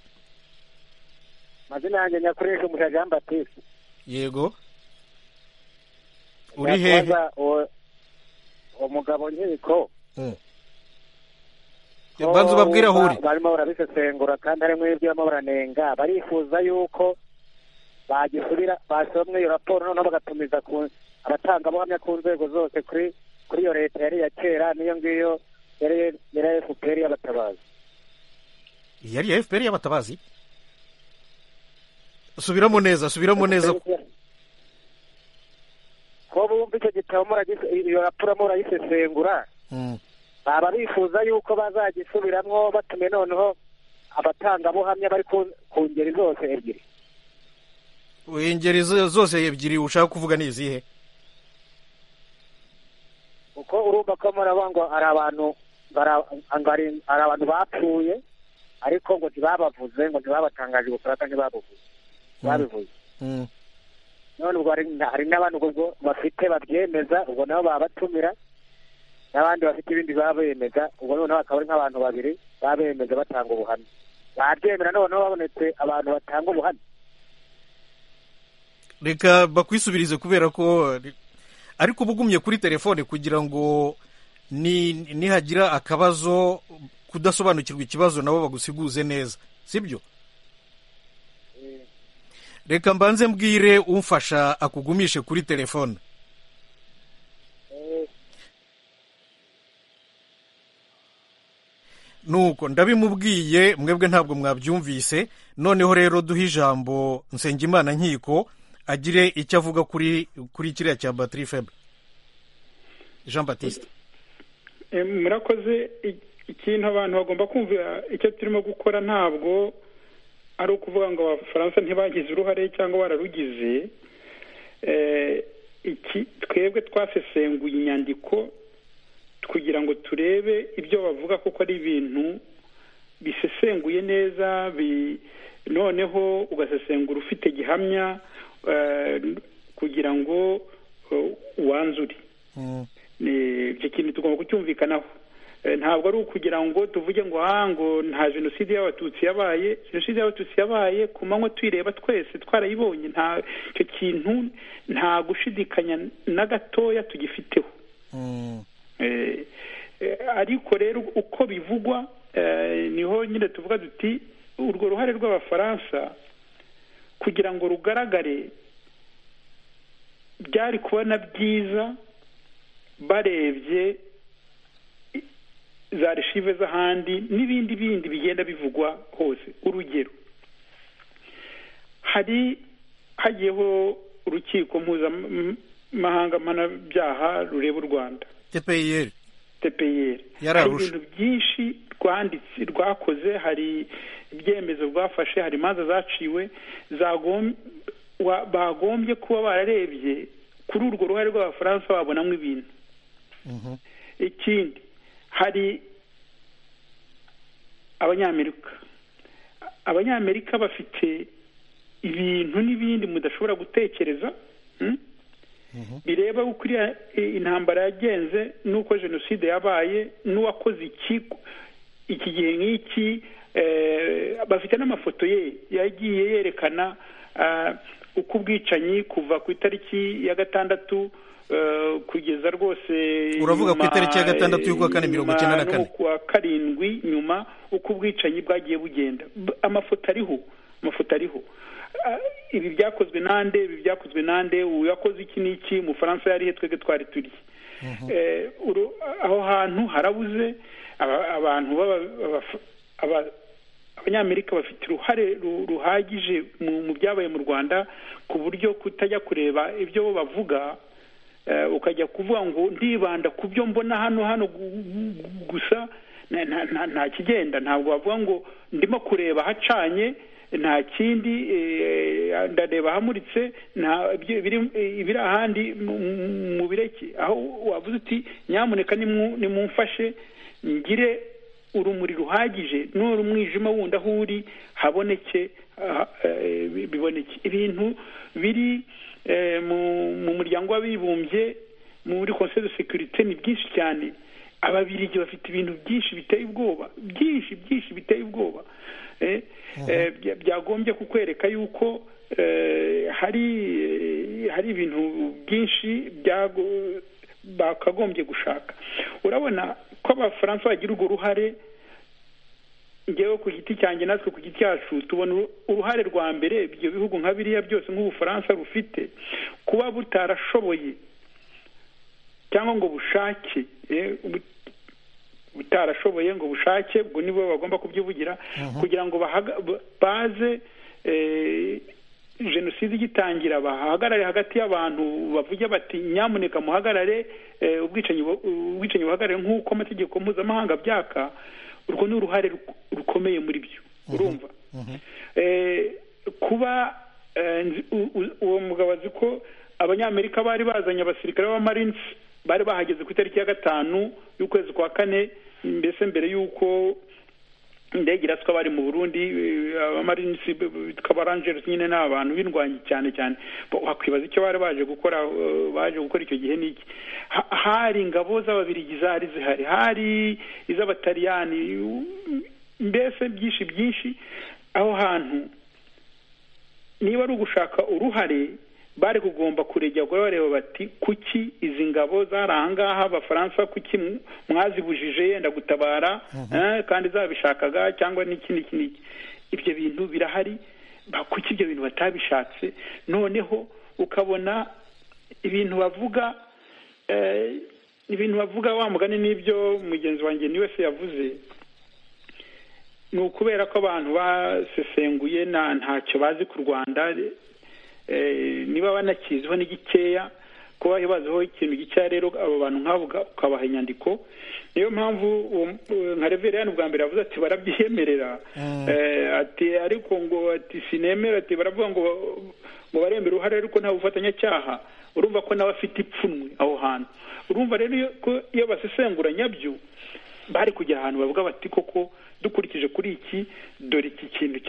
amazina yanjye nyakuri ni umuja jean batiste yego uri hehe umugabo nkiko banza ubabwire aho uri barimo barabisesengura kandi harimo ibyo barimo baranenga barifuza yuko bagisubira bashyira muri iyo raporo noneho bagatumiza abatangabuhamya ku nzego zose kuri kuri iyo leta yari iya kera niyo ngiyo yari iya efuperi y'abatabazi yari iya efuperi y'abatabazi subiramo neza subiramo neza ko bumva icyo gitabo iyo raporo murayisesengura baba bifuza yuko bazagisubiramwo batume noneho abatangabuhamya bari ku ngeri zose ebyiri ingeri zose ebyiri ushaka kuvuga ni izihe kuko urumva ko muraba ngo ari abantu ari abantu bapfuye ariko ngo ntibabavuze ngo ntibabatangaje ubufaransa ntibabuvuze babivuze none ubwo hari n'abantu bafite babyemeza ubwo nabo babatumira n'abandi bafite ibindi baba bemeza ubwo noneho akaba ari nk'abantu babiri baba bemeza batanga ubuhamya babyemera noneho babonetse abantu batanga ubuhamya reka bakwisubirize kubera ko ariko uba ugumye kuri telefone kugira ngo nihagira akabazo kudasobanukirwa ikibazo nabo bagusiguze neza si byo reka mbanze mbwire umfasha akugumishe kuri telefone nuko ndabimubwiye mwebwe ntabwo mwabyumvise noneho rero duhe ijambo nsengimana nkiko agire icyo avuga kuri kuri kiriya cya batiri febre jean batiste murakoze ikintu abantu bagomba kumva icyo turimo gukora ntabwo ari ukuvuga ngo abafaransa ntibagize uruhare cyangwa bararugize twebwe twasesenguye inyandiko kugira ngo turebe ibyo bavuga kuko ari ibintu bisesenguye neza noneho ugasesengura ufite gihamya kugira ngo wanzure icyo kintu tugomba kucyumvikanaho ntabwo ari ukugira ngo tuvuge ngo aha ngo nta jenoside y'abatutsi yabaye jenoside y'abatutsi yabaye ku manywa tuyireba twese twarayibonye nta icyo kintu nta gushidikanya na gatoya tugifiteho ariko rero uko bivugwa niho nyine tuvuga duti urwo ruhare rw'abafaransa kugira ngo rugaragare byari kubona byiza barebye za reshive z'ahandi n'ibindi bindi bigenda bivugwa hose urugero hari hagiyeho urukiko mpuzamahanga mpanabyaha rureba u rwanda tpir tpir hari ibintu byinshi rwanditse rwakoze hari ibyemezo rwafashe hari imanza zaciwe bagombye kuba bararebye kuri urwo ruhare rw'abafaransa babonamo ibintu ikindi hari abanyamerika abanyamerika bafite ibintu n'ibindi mudashobora gutekereza bireba uko intambara yagenze n'uko jenoside yabaye n'uwakoze iki iki gihe nk'iki bafite n'amafoto ye yagiye yerekana uko ubwicanyi kuva ku itariki ya gatandatu kugeza rwose uravuga ku itariki ya gatandatu y'ukwa kane mirongo icyenda na kane kuwa karindwi nyuma uko ubwicanyi bwagiye bugenda amafoto ariho amafoto ariho ibi byakozwe nande ibi byakozwe nande uyakoze iki n'iki umufaransa yari he twebwe twari turi aho hantu harabuze abantu abanyamerika bafite uruhare ruhagije mu byabaye mu rwanda ku buryo kutajya kureba ibyo bo bavuga ukajya kuvuga ngo ndibanda ku byo mbona hano hano gusa nta kigenda ntabwo bavuga ngo ndimo kureba hacanye nta kindi ndareba hamuritse ibiri ahandi mu bireke aho wavuze uti nyamuneka nimumfashe ngire urumuri ruhagije n'uri umwijima wundi aho uri haboneke biboneke ibintu biri mu muryango w'abibumbye muri conseil de securite ni byinshi cyane ababirigi bafite ibintu byinshi biteye ubwoba byinshi byinshi biteye ubwoba byagombye kukwereka yuko hari hari ibintu byinshi bakagombye gushaka urabona ko abafaransa bagira urwo ruhare ngewe ku giti cyanjye natwe ku giti cyacu tubona uruhare rwa mbere ibyo bihugu nka biriya byose nk'ubufaransa rufite kuba butarashoboye cyangwa ngo bushake butarashoboye ngo bushake ubwo nibo bagomba kubyivugira kugira ngo baze jenoside igitangira bahagarare hagati y'abantu bavuge bati nyamuneka muhagarare ubwicanyi buhagarare nk'uko amategeko mpuzamahanga byaka urwo ni uruhare rukomeye muri byo urumva kuba uwo mugabo azi ko abanyamerika bari bazanye abasirikare b'amarinsi bari bahageze ku itariki ya gatanu y'ukwezi kwa kane mbese mbere y'uko indege iraswa bari mu burundi abamarinisi twabaranjeri nyine ni abantu b'indwanyi cyane cyane wakwibaza icyo bari baje gukora baje gukora icyo gihe n'iki hari ingabo z'ababirigi zari zihari hari iz'abataliyani mbese byinshi byinshi aho hantu niba ari ugushaka uruhare bari kugomba kuregera bareba bati kuki izi ngabo zari ahangaha abafaransa kuki mwazibujije yenda gutabara kandi zabishakaga cyangwa n'iki n'iki n'iki ibyo bintu birahari kuki ibyo bintu batabishatse noneho ukabona ibintu bavuga ibintu bavuga wa mugani n'ibyo mugenzi wanjye ni wese yavuze ni ukubera ko abantu basesenguye ntacyo bazi ku rwanda niba banakiziho n'igikeya kuba baziho ikintu gikeya rero abo bantu nk'abo ukabaha inyandiko niyo mpamvu nka reveriyani bwa mbere yavuze ati barabyiyemerera ati ariko ngo ati sinemera ati baravuga ngo ngo baremera uruhare ariko nta bufatanyacyaha urumva ko nawe afite ipfunwe aho hantu urumva rero ko iyo basesengura nyabyo bari kujya ahantu bavuga bati koko dukurikije kuri iki dore iki kintu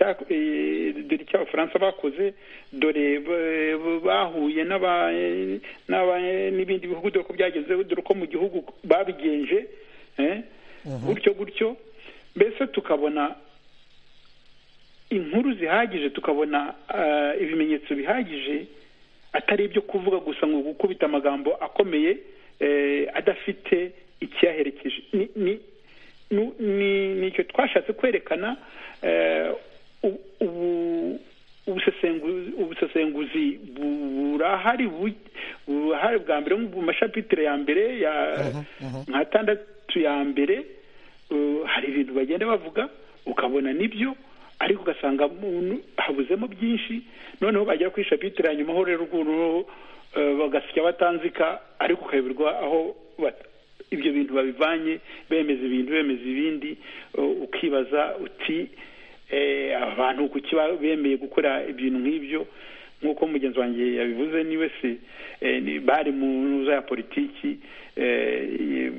dore icyo abafaransa bakoze dore bahuye n'ibindi bihugu dore ko byageze dore ko mu gihugu babigenje gutyo gutyo mbese tukabona inkuru zihagije tukabona ibimenyetso bihagije atari ibyo kuvuga gusa ngo gukubita amagambo akomeye adafite ikiyaherekeje ni icyo twashatse kwerekana ubusesenguzi burahari uruhare bwa mbere mu mashapitire ya mbere ya nka atandatu ya mbere uh, hari ibintu bagenda bavuga ukabona nibyo ariko ugasanga muntu habuzemo byinshi noneho bagera ku ishapitire ya nyuma ho rero ukuntu uh, bagasya batanzika ariko ukayoberwa aho bat- ibyo bintu babivanye bemeza ibintu bemeza ibindi uh, ukibaza uti eh, abantu kuki ba- bemeye gukora ibintu nk'ibyo nk'uko mugenzi wanjye yabivuze niwe se eh, ni- bari mu ntuza ya politiki eh, eh,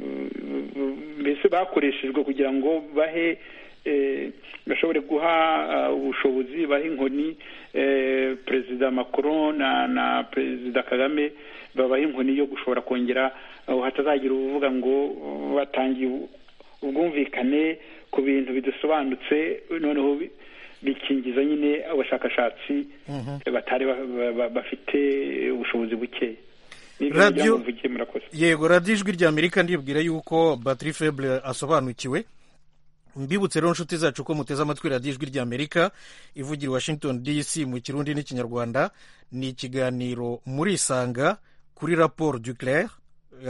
mbese bakoreshejwe kugira ngo bahe eh, bashobore guha ah, ubushobozi baha inkoni eh, perezida macron na na perezida kagame babaha inkoni yo gushobora kongera ah, hatazagira uvuga ngo uh, batangiye u- ubwumvikane ku bintu bidasobanutse noneho bi- bikingiza nyine abashakashatsi batari ba- ba- ba- bafite ubushobozi bukeya Nibyo Radio- nagira ngo mvuge, murakoze yego radiyo ijwi rya amerika ndibwira yuko batiri febure asobanukiwe mbibutse rero inshuti zacu ko muteze amatwi radiyo ijwi rya amerika ivugira i washington dc mu kirundi n'ikinyarwanda ni ikiganiro murisanga kuri raporo du claire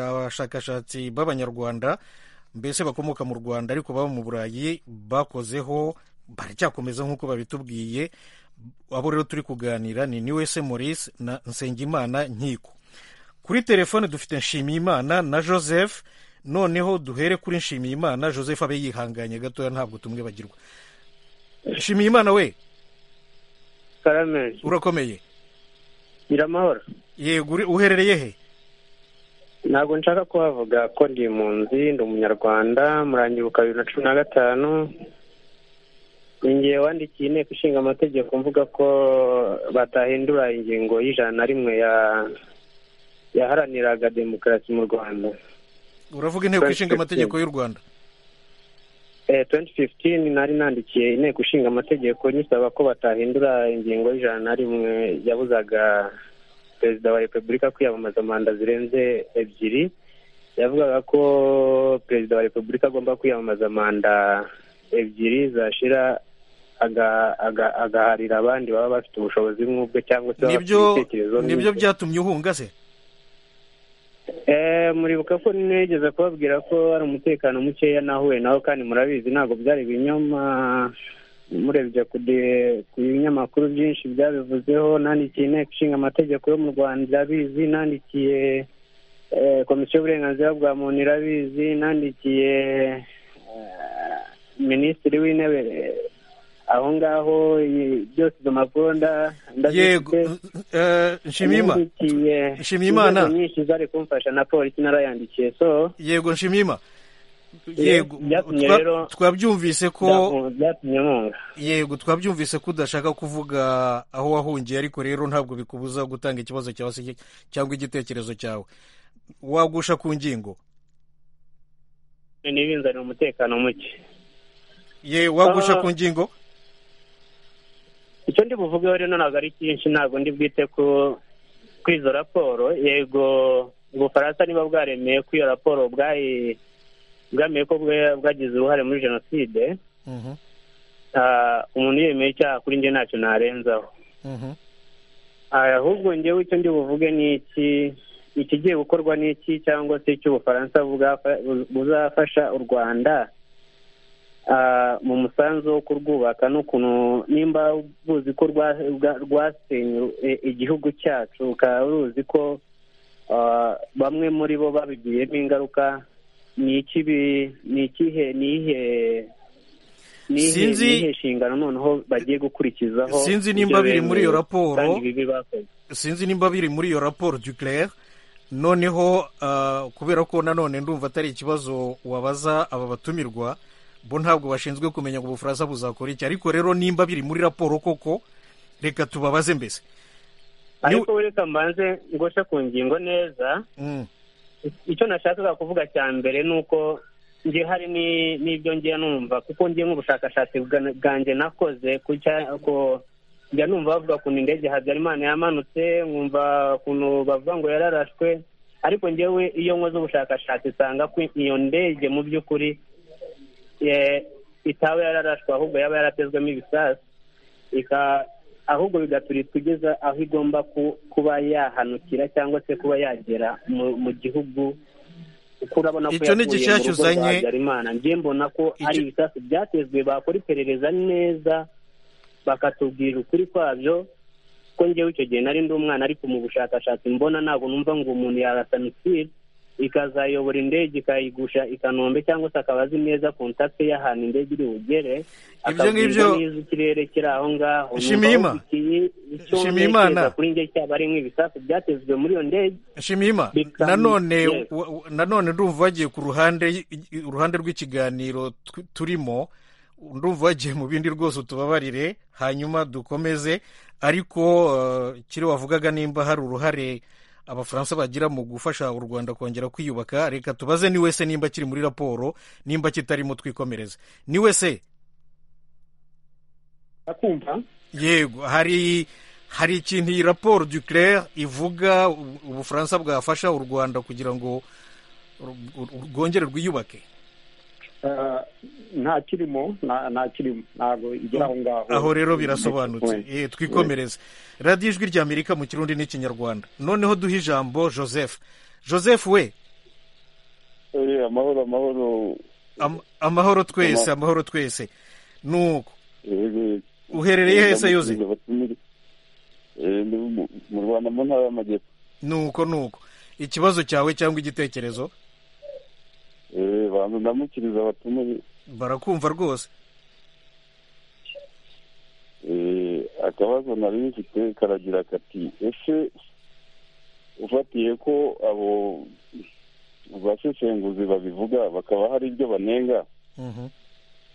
abashakashatsi b'abanyarwanda mbese bakomoka mu rwanda ariko baba mu burayi bakozeho baracyakomeza nk'uko babitubwiye abo rero turi kuganira ni niwese maurice na nsengimana nkiko kuri telefone dufite nshimiyimana na joseph noneho duhere kuri nshimiyimana joseph abe yihanganye gatoya ntabwo tumwibagirwa nshimiyimana we karame urakomeye nyiramahoro yego uri- uherereye he ntabwo nshaka kuhavuga ko ndi impunzi ndi umunyarwanda murangiruka bibiri na cumi na gatanu ningiye wandikiye inteko ishinga amategeko mvuga ko batahindura ingingo y'ijana na rimwe ya- yaharaniraga demokarasi mu rwanda uravuga inteko Twenty ishinga amategeko y'u rwanda Eh, 2015 nari nandikiye inteko ishinga amategeko nyisaba ko batahindura ingingo y'ijana na rimwe yabuzaga perezida wa repubulika kwiyamamaza manda zirenze ebyiri yavugaga ko perezida wa repubulika agomba kwiyamamaza manda ebyiri zashira aga- aga- agaharira abandi baba bafite ubushobozi nk'ubwe cyangwa se baba bafite nibyo ibitekerezo nibyo nk'ibye. byatumye uhunga se Eh, muribuka ko nigeze kubabwira ko hari umutekano mukeya nahuye naho kandi murabizi ntabwo byari ibinyoma murebye ku de- ku binyamakuru byinshi byabivuzeho nandikiye inteko ishinga amategeko yo mu rwanda irabizi nandikiye eh, komisiyo y'uburenganzira bwa muntu irabizi nandikiye eh, minisitiri w'intebe eh, aho ngaho i- byose izo mpapuro nda- yego ndazifite eh, nshimiyima yandikiye Nshimiyimana. inzego nyinshi zari kumfasha na polisi narayandikiye so yego nshimiyima yego byatumye twa- rero twabyumvise ko byaku- byatumye nkunga yego twabyumvise ko udashaka kuvuga aho wahungiye ariko rero ntabwo bikubuza gutanga ikibazo cyawe se cyangwa igitekerezo cyawe wagusha ku ngingo ntibinzanire umutekano muke ye wagusha Ah. ku ngingo icyo ndi buvugeho rero ntabwo ari cyinshi ntabwo ndi bwite ku kuri izo raporo yego ubufaransa niba bwaremeye ko iyo raporo bwayi bwameye ko bwe- bwagize uruhare muri jenoside Mhm, ah, umuntu yemeye icyaha kuri njye ntacyo narenzaho mhm, Aya, ahubwo njyewe icyo ndi buvuge ni iki ikigiye gukorwa ni iki cyangwa se icyo ubufaransa bugafa- buzafasha u rwanda ah, mu musanzu wo kurwubaka n'ukuntu nimba buzi ko rwa- rwa- rwasenye eh, igihugu cyacu ukaba ruzi ko ah, bamwe muri bo babigiyemo ingaruka ni iki bi- ni ikihe ni ihe ni ihe- Sinzi- ni iyihe nshingano noneho bagiye gukurikizaho Sinzi ibyo nimba biri muri iyo bemeye raporo. kandi ibibi bakoze sinzi nimba biri muri iyo raporo duclair noneho ah, kubera ko nanone ndumva atari ikibazo wabaza aba batumirwa bo ntabwo bashinzwe kumenya ngo ubufaransa buzakora iki ariko rero nimba biri muri raporo koko reka tubabaze mbese ariko reka mbanze ngoshe ku ngingo neza Mm, icyo nashakaga kuvuga cya mbere ni uko njye hari ni- n'ibyo ngiye numva kuko ngiye nk'ubushakashatsi bwa- bwanjye nakoze ku cya- ku- njya numva bavuga ukuntu indege habyarimana yamanutse nkumva ukuntu bavuga ngo yararashwe ariko njyewe iyo nkoze ubushakashatsi nsanga ko iyo ndege mu by'ukuri eh, itaba yararashwe ahubwo yaba yaratezwemo ibisasu ika- ahubwo bigaturika kugeza aho igomba kuba yahanukira cyangwa se kuba yagera mu gihugu kuko urabona ko Icyo ni yavuye igishasha mu rugo rwa uzanye. habyarimana njye mbona ko ari ibisasu byatezwe bakora iperereza neza bakatubwira ukuri kwabyo ko njyewe icyo gihe nari ndi umwana ariko mu bushakashatsi mbona ntabwo numva ngo umuntu yarasamitira ikazayobora indege ikayigusha i kanombe cyangwa se akaba azi neza kontakite y'ahantu indege iri bugere akabwirwa ngibyo- neza ikirere kiri aho ngaho Nshimiyima. numva ufitiye icyo Nshimiyimana. ntekereza kuri njye cyaba ari nk'ibisasu byatezwe muri iyo ndege shimima Bikam- nanone Yes. wa- wa- nanone ndumva wagiye ku ruhande y- y- uruhande rw'ikiganiro tu- turimo ndumva wagiye mu bindi rwose utubabarire hanyuma dukomeze ariko eh, kiri wavugaga nimba hari uruhare abafaransa bagira mu gufasha u rwanda kongera kwiyubaka reka tubaze ni wese nimba kiri muri raporo nimba kitarimo twikomereze ni wese ndakumva yego hari hari ikintu iyi raporo du claire ivuga u- ubufaransa bwafasha u rwanda kugira ngo ru- ru- rwongere rwiyubake Eh, nta kirimo nta nta kirimo ntabwo igera aho ngaho aho rero birasobanutse Eh, Eh, twikomereze radiyo ijwi ry'amerika mu kirundi n'ikinyarwanda noneho duhe ijambo joseph joseph we Eh, amahoro amahoro am- amahoro twese amahoro twese nuko Eh, Uherereye eh, hese, Yuzi? ndamushimira. Eh, ndi mu- mu rwanda mu ntara y'amajyepfo nuko nuko ikibazo cyawe cyangwa igitekerezo Eh, banza ndamukiriza abatumiwe barakumva rwose Eh, akabazo nari bifite karagira kati ese ufatiye ko abo basesenguzi babivuga bakaba hari ibyo banenga Mhm.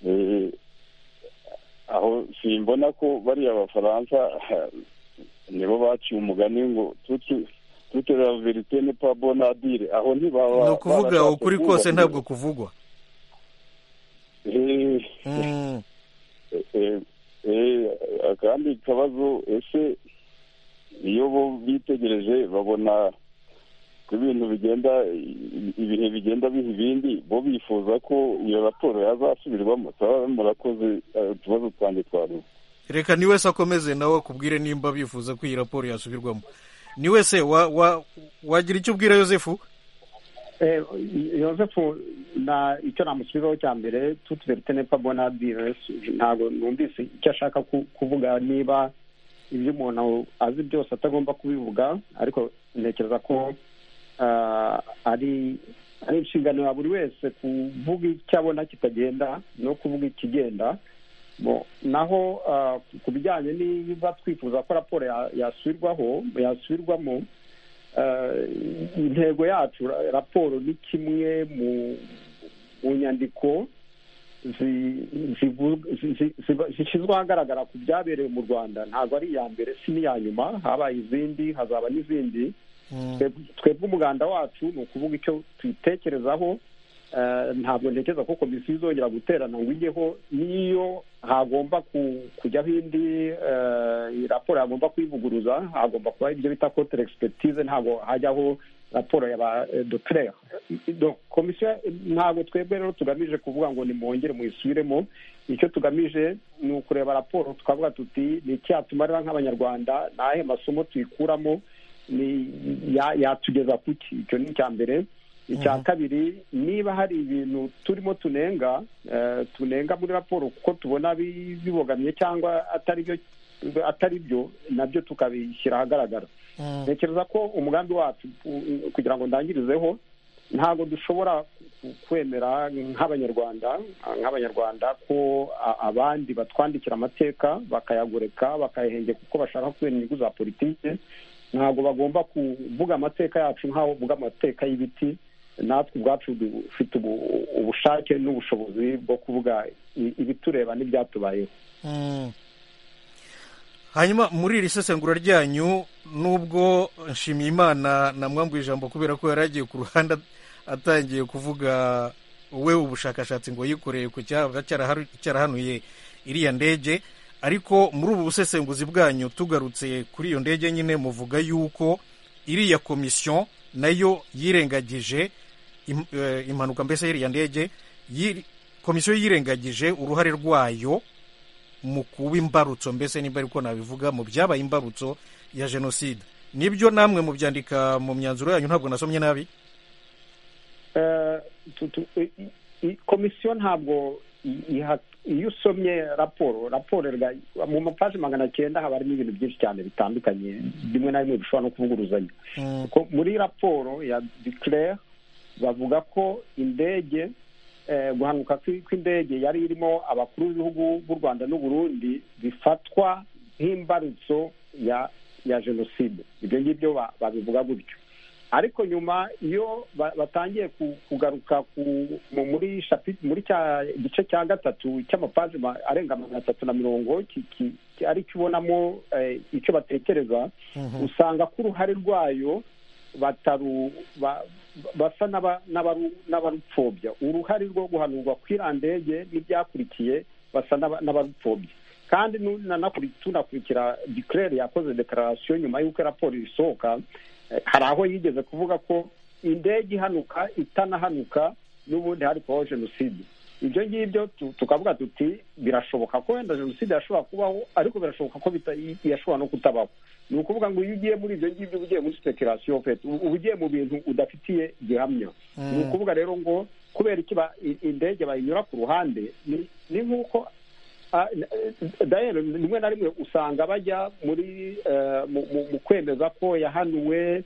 Eh, aho simbona ko bariya abafaransa nibo baciye umugani ngo tutu toute la verite n'est pas bonne à dire aho ntibaba ni ukuvuga barashatse ukuri kose ntabwo kuvugwa Eh, Mm. eh, eh, akandi kabazo ese iyo bo bitegereje babona ko ibintu bigenda i- ibihe bigenda biha ibindi bo bifuza ko iyo raporo yazasubirwamo turaba murakoze eh, utubazo twanjye twarura reka ni wese akomeze nawe akubwire nimba bifuza ko iyi raporo yasubirwamo ni wese wa- wa- wagira icyo ubwira yosefu eh, yosefu na icyo namusubizaho cya mbere tuti verite nepa bona dire ntabwo numvise icyo ashaka ku- kuvuga niba ibyo umuntu azi byose atagomba kubivuga ariko ntekereza ko ah, ari ari inshingano ya buri wese kuvuga icyo abona kitagenda no kuvuga ikigenda Bo, naho ah, ku- ku bijyanye niba twifuza ko raporo ya- yasubirwaho yasubirwamo eh, intego yacu ra- raporo ni kimwe mu mu nyandiko zi- zivu- zi- zi- ziba- zishyizwe ahagaragara ku byabereye mu rwanda ntabwo ari iya mbere si n'iya nyuma habaye izindi hazaba n'izindi Twebwe- twebwe umuganda wacu ni ukuvuga icyo twitekerezaho eh, ntabwo ntekereza ko komisiyo izongera guterana ngo ijyeho n'iyo hagomba ku- kujyaho indi eh, raporo hagomba kuyivuguruza hagomba kuba ibyo bita kotere egisipetize ntabwo hajyaho raporo ya ba doterere komisiyo ntabwo twebwe rero tugamije kuvuga ngo nimwongere muyisubiremo icyo tugamije ni ukureba raporo tukavuga tuti ni iki yatumarira nk'abanyarwanda ni ayahe masomo tuyikuramo ni ya- yatugeza ku ki icyo ni icya mbere icya Mhm. kabiri niba hari ibintu turimo tunenga eh, tunenga muri raporo kuko tubona bi- bibogamye cyangwa atari byo atari byo nabyo tukabishyira ahagaragara ntekereza ko umugambi wacu u- kugira ngo ndangirizeho ntabwo dushobora ku- kwemera nk'abanyarwanda nk'abanyarwanda ko a- abandi batwandikira amateka bakayagoreka bakayahengeka kuko bashaka kubera inyungu za politiki ntabwo bagomba kuvuga amateka yacu nk'aho bavuga amateka y'ibiti natwe ubwacu dufite ubu- ubushake n'ubushobozi bwo kuvuga i- ibitureba n'ibyatubayeho Mm. hanyuma muri iri sesengura ryanyu nubwo nshimiyimana namwambuye ijambo kubera ko yari agiye ku ruhande at- atangiye kuvuga we ubushakashatsi ngo yikoreye ku cyaba cyaraharu- cyarahanuye iriya ndege ariko muri ubu busesenguzi bwanyu tugarutse kuri iyo ndege nyine muvuga yuko iriya komisiyo nayo yirengagije im- eh, impanuka mbese y'iriya ndege yiri- komisiyo yirengagije uruhare rwayo mu kuba imbarutso mbese nimba ariko nabivuga mu byabaye imbarutso ya jenoside nibyo namwe mubyandika mu myanzuro yanyu ntabwo nasomye nabi komisiyo ntabwo iyo usomye raporo raporo mu mapaji magana cyenda haba harimo ibintu byinshi cyane bitandukanye bimwe na bimwe bishobora no kuvuguruzanya muri raporo ya dikirere bavuga ko indege guhanuka kw'indege yari irimo abakuru b'ibihugu b'u rwanda n'uburundi bifatwa nk'imbarutso ya ya jenoside ibyo ngibyo babivuga gutyo ariko nyuma iyo batangiye kugaruka muri muri cya gice cya gatatu cy'amapaji arenga magana atatu na mirongo ari cyo ubonamo icyo batekereza usanga ko uruhare rwayo basa n'abarupfobya uruhare rwo guhanurwa kw'irandege n'ibyakurikiye basa n'abarupfobya kandi tunakurikira dikirere yakoze dekararasiyo nyuma y'uko raporo isohoka hari aho yigeze kuvuga ko indege ihanuka itanahanuka n'ubundi hari kubaho jenoside ibyo ngibyo tukavuga tuti birashoboka ko wenda jenoside yashobora kubaho ariko birashoboka ko yashobora no kutabaho ni ukuvuga ngo iyo ugiye muri ibyo ngibyo uba ugiye muri sipekerasiyo feti uba ugiye mu bintu udafitiye gihamya ni ukuvuga rero ngo kubera iki indege bayinyura ku ruhande ni nk'uko dayero rimwe na rimwe usanga bajya muri mu kwemeza ko yahanuwe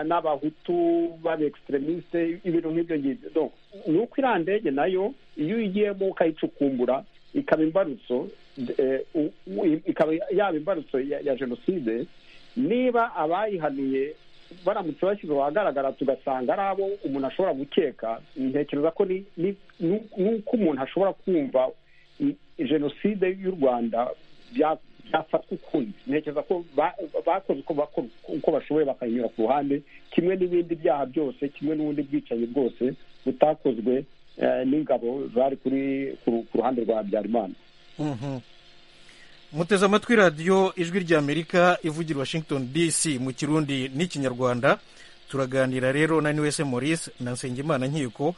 n'abahutu b'abekisitremisite ibintu nk'ibyo ngibyo ni uko iriya ndege nayo iyo uyigiyemo ukayicukumbura ikaba imbarutso ikaba yaba imbarutso ya jenoside niba abayihanuye baramutse bashyizwe ahagaragara tugasanga ari abo umuntu ashobora gukeka ntekereza ko ni uko umuntu ashobora kumva jenoside y'u rwanda byafatwa ukundi ntekereza ko bakoze uko bashoboye bakayinyura ku ruhande kimwe n'ibindi byaha byose kimwe n'ubundi bwicanyi bwose butakozwe n'ingabo zari kuri ku ruhande rwa habyarimana muteze amatwi radiyo ijwi ry'amerika ivugira washington dc mu kirundi n'ikinyarwanda turaganira rero na wese maurice na nsengimana nkiko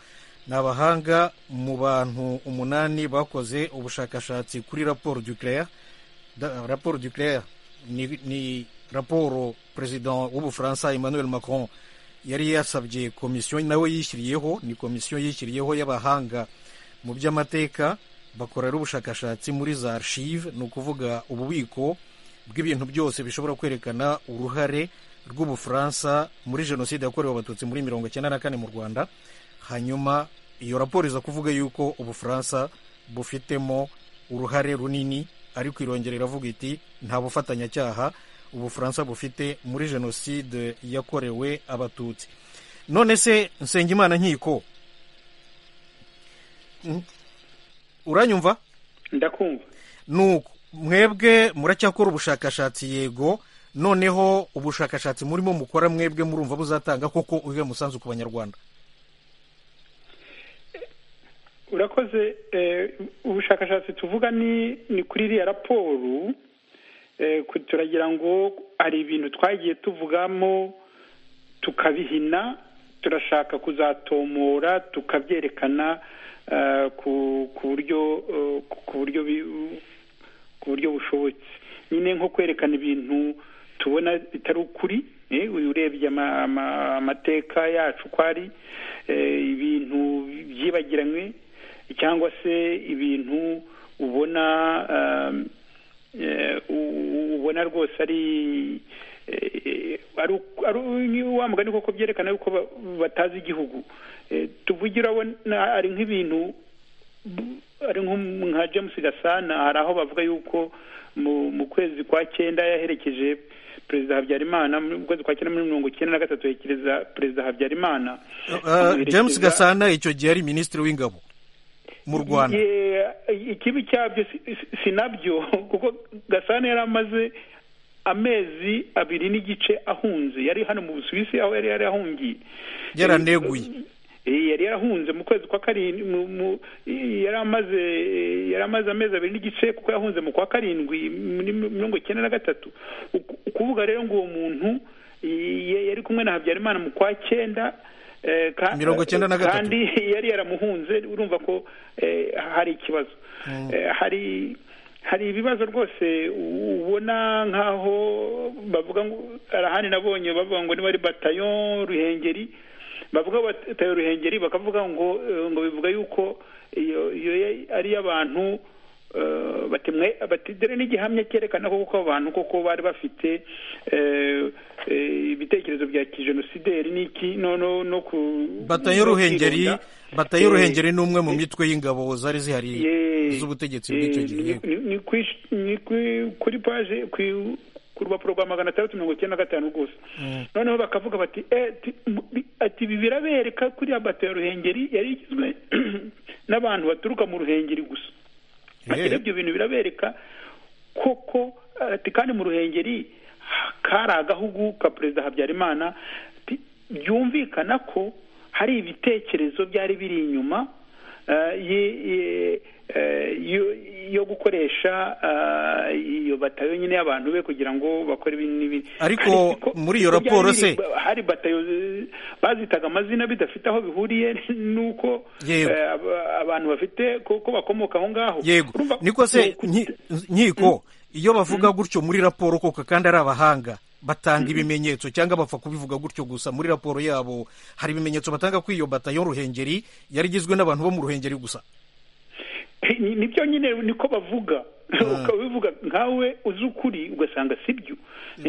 ni abahanga mu bantu umunani bakoze ubushakashatsi kuri raporo duclare raporo duclare ni raporo perezida w'ubufaransa emmanuel macron yari yasabye komisiyo nawe yishyiriyeho ni komisiyo yishyiriyeho y'abahanga mu by'amateka bakorera ubushakashatsi muri za archive ni ukuvuga ububiko bw'ibintu byose bishobora kwerekana uruhare rw'ubufaransa muri jenoside yakorewe abatutsi muri mirongo icyenda na kane mu rwanda hanyuma iyo raporo iza kuvuga yuko ubufaransa bufitemo uruhare runini ariko irongera iravuga iti nta bufatanyacyaha ubufaransa bufite muri jenoside yakorewe abatutsi none se nsengimana nkiko uranyumva ndakumva nuko mwebwe muracyakora ubushakashatsi yego noneho ubushakashatsi murimo mukora mwebwe murumva buzatanga koko uyu musanzu ku banyarwanda urakoze ubushakashatsi tuvuga ni ni kuri iriya raporo turagira ngo hari ibintu twagiye tuvugamo tukabihina turashaka kuzatomora tukabyerekana ku buryo ku buryo ku buryo bushobotse nyine nko kwerekana ibintu tubona bitari ukuri urebye amateka yacu ko ari ibintu byibagiranywe cyangwa se ibintu ubona ubona rwose ari wa mugani koko byerekana yuko batazi igihugu tuvugira ari nk'ibintu ari nka james gasana hari aho bavuga yuko mu kwezi kwa cyenda yaherekeje perezida habyarimana mu kwezi kwa cyenda muri mirongo icyenda na gatatu yekereza perezida habyarimana james gasana icyo gihe ari minisitiri w'ingabo mu rwanda ikibi cyabyo si nabyo kuko gasana yari amaze amezi abiri n'igice ahunze yari hano mu busuwisi aho yari yarahungiye yaraneguye yari yarahunze mu kwezi kwa karindwi yari amaze yari amaze amezi abiri n'igice kuko yahunze mu kwa karindwi muri mirongo icyenda na gatatu ukuvuga rero ngo uwo muntu yari kumwe na habyarimana mu kwa cyenda mirongo icyenda na gatatu kandi yari yaramuhunze urumva ko hari ikibazo hari hari ibibazo rwose ubona nk'aho bavuga ngo arahani nabonye bavuga ngo niba ari batayo ruhengeri bavuga batayo ruhengeri bakavuga ngo ngo bivuga yuko iyo iyo ari iy'abantu batidere n'igihamya cyerekana koko abantu koko bari bafite ibitekerezo bya kijenosideri n'iki no ku batayo ruhengeri batayo ruhengeri ni umwe mu mitwe y'ingabo zari zihari z'ubutegetsi bw'icyo gihe ni kuri paje ku rupapuro rwa magana atandatu mirongo icyenda na gatanu gusa noneho bakavuga bati ati ibi birabereka kuriya batayo ruhengeri yari igizwe n'abantu baturuka mu ruhengeri gusa rero ibyo bintu birabereka koko ati kandi mu ruhengeri kari agahugu ka perezida habyarimana byumvikana ko hari ibitekerezo byari biri inyuma yo gukoresha iyo batayo nyine y'abantu be kugira ngo bakore ibi n'ibi ariko muri iyo raporo se hari batayo bazitaga amazina bidafite aho bihuriye n'uko abantu bafite ko bakomoka aho ngaho yego niko se nkiko iyo bavuga gutyo muri raporo koko kandi ari abahanga batanga ibimenyetso cyangwa bapfa kubivuga gutyo gusa muri raporo yabo hari ibimenyetso batanga ko iyo batayo ruhengeri yari igizwe n'abantu bo mu ruhengeri gusa nibyo nyine niko bavuga ukabivuga nkawe uzi ukuri ugasanga si byo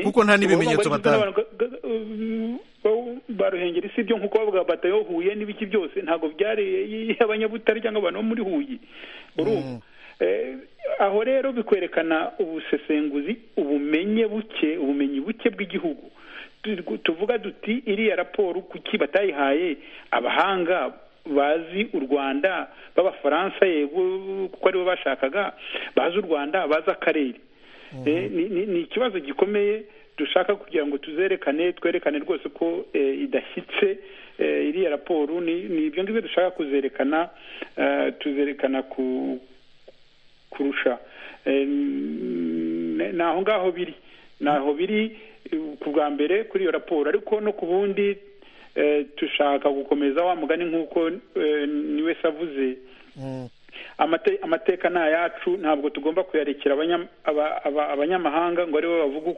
kuko nta n'ibimenyetso batanga ba ruhengeri si byo nk'uko bavuga batayo huye n'ibiki byose ntabwo byari abanyabutare cyangwa abantu bo muri huye urumva aho rero bikwerekana ubusesenguzi ubumenye buke ubumenyi buke bw'igihugu tuvuga duti iriya raporo kuki batayihaye abahanga bazi u rwanda b'abafaransa yego kuko aribo bashakaga bazi u rwanda bazi akarere ni ikibazo gikomeye dushaka kugira ngo tuzerekane twerekane rwose ko idashyitse iriya raporo ni ibyo ngibyo dushaka kuzerekana tuzerekana ku kurusha ni aho ngaho biri ni aho biri ku bwa mbere kuri iyo raporo ariko no ku bundi dushaka gukomeza wa mugani nk'uko niwe se avuze amateka ni ayacu ntabwo tugomba kuyarekera abanyamahanga ngo aribo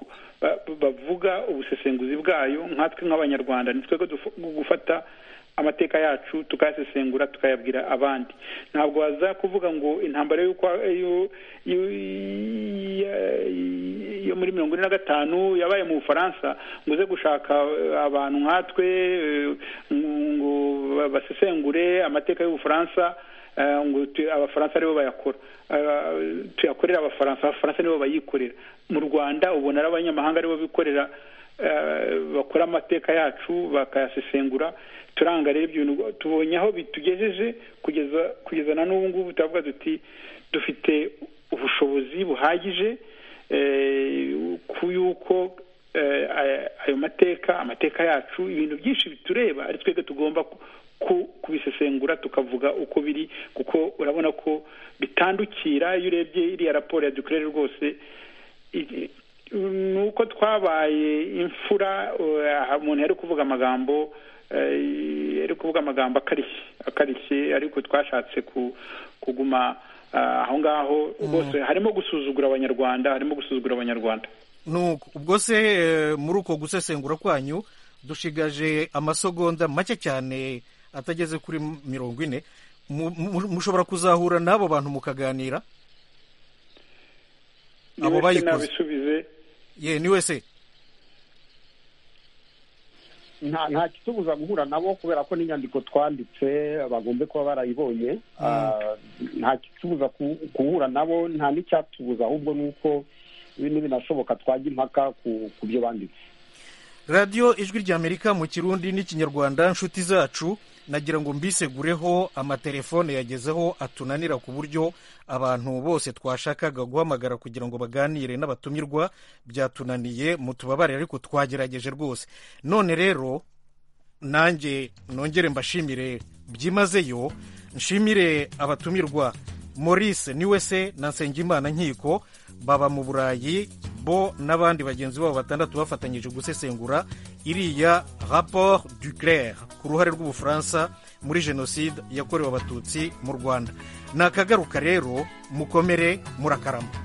bavuga ubusesenguzi bwayo nkatwe nk'abanyarwanda ni twebwe gufata amateka yacu tukayasesengura tukayabwira abandi ntabwo waza kuvuga ngo intambara yo muri mirongo ine na gatanu yabaye mu bufaransa ngo uze gushaka abantu nkatwe ngo basesengure amateka y'ubufaransa ngo abafaransa aribo bayakora tuyakorera abafaransa abafaransa nibo bayikorera mu rwanda ubona ari abanyamahanga aribo bikorera bakora amateka yacu bakayasesengura turanga rero ibyo bintu tubonye aho bitugejeje kugeza kugeza na n'ubu ngubu turavuga duti dufite ubushobozi buhagije ku yuko ayo mateka amateka yacu ibintu byinshi bitureba ari twebwe tugomba kubisesengura tukavuga uko biri kuko urabona ko bitandukira iyo urebye iriya raporo ya dukorere rwose ni uko twabaye imfura umuntu yari kuvuga amagambo ari kuvuga amagambo akarishye akarishye ariko twashatse kuguma aho ngaho rwose harimo gusuzugura abanyarwanda harimo gusuzugura abanyarwanda ubwo se muri uko gusesengura kwanyu dushigaje amasogonda make cyane atageze kuri mirongo ine mushobora kuzahura n'abo bantu mukaganira abo bayikoze ye ni wese nta kitubuza guhura nabo kubera ko n'inyandiko twanditse bagombe kuba barayibonye nta kitubuza guhura nabo nta n'icyatubuza ahubwo ni uko binashoboka twajya impaka ku byo banditse radiyo ijwi ry'amerika mu kirundi n'ikinyarwanda inshuti zacu nagira ngo mbisegureho amatelefone yagezeho atunanira ku buryo abantu bose twashakaga guhamagara kugira ngo baganire n'abatumirwa byatunaniye mutubabare ariko twagerageje rwose none rero nanjye nongere mbashimire byimazeyo nshimire abatumirwa maurice niwe se na nsengimana nkiko baba mu burayi bo n'abandi bagenzi babo batandatu bafatanyije gusesengura iriya rapport du claire ku ruhare rw'ubufaransa muri jenoside yakorewe abatutsi mu rwanda ni akagaruka rero mukomere murakarama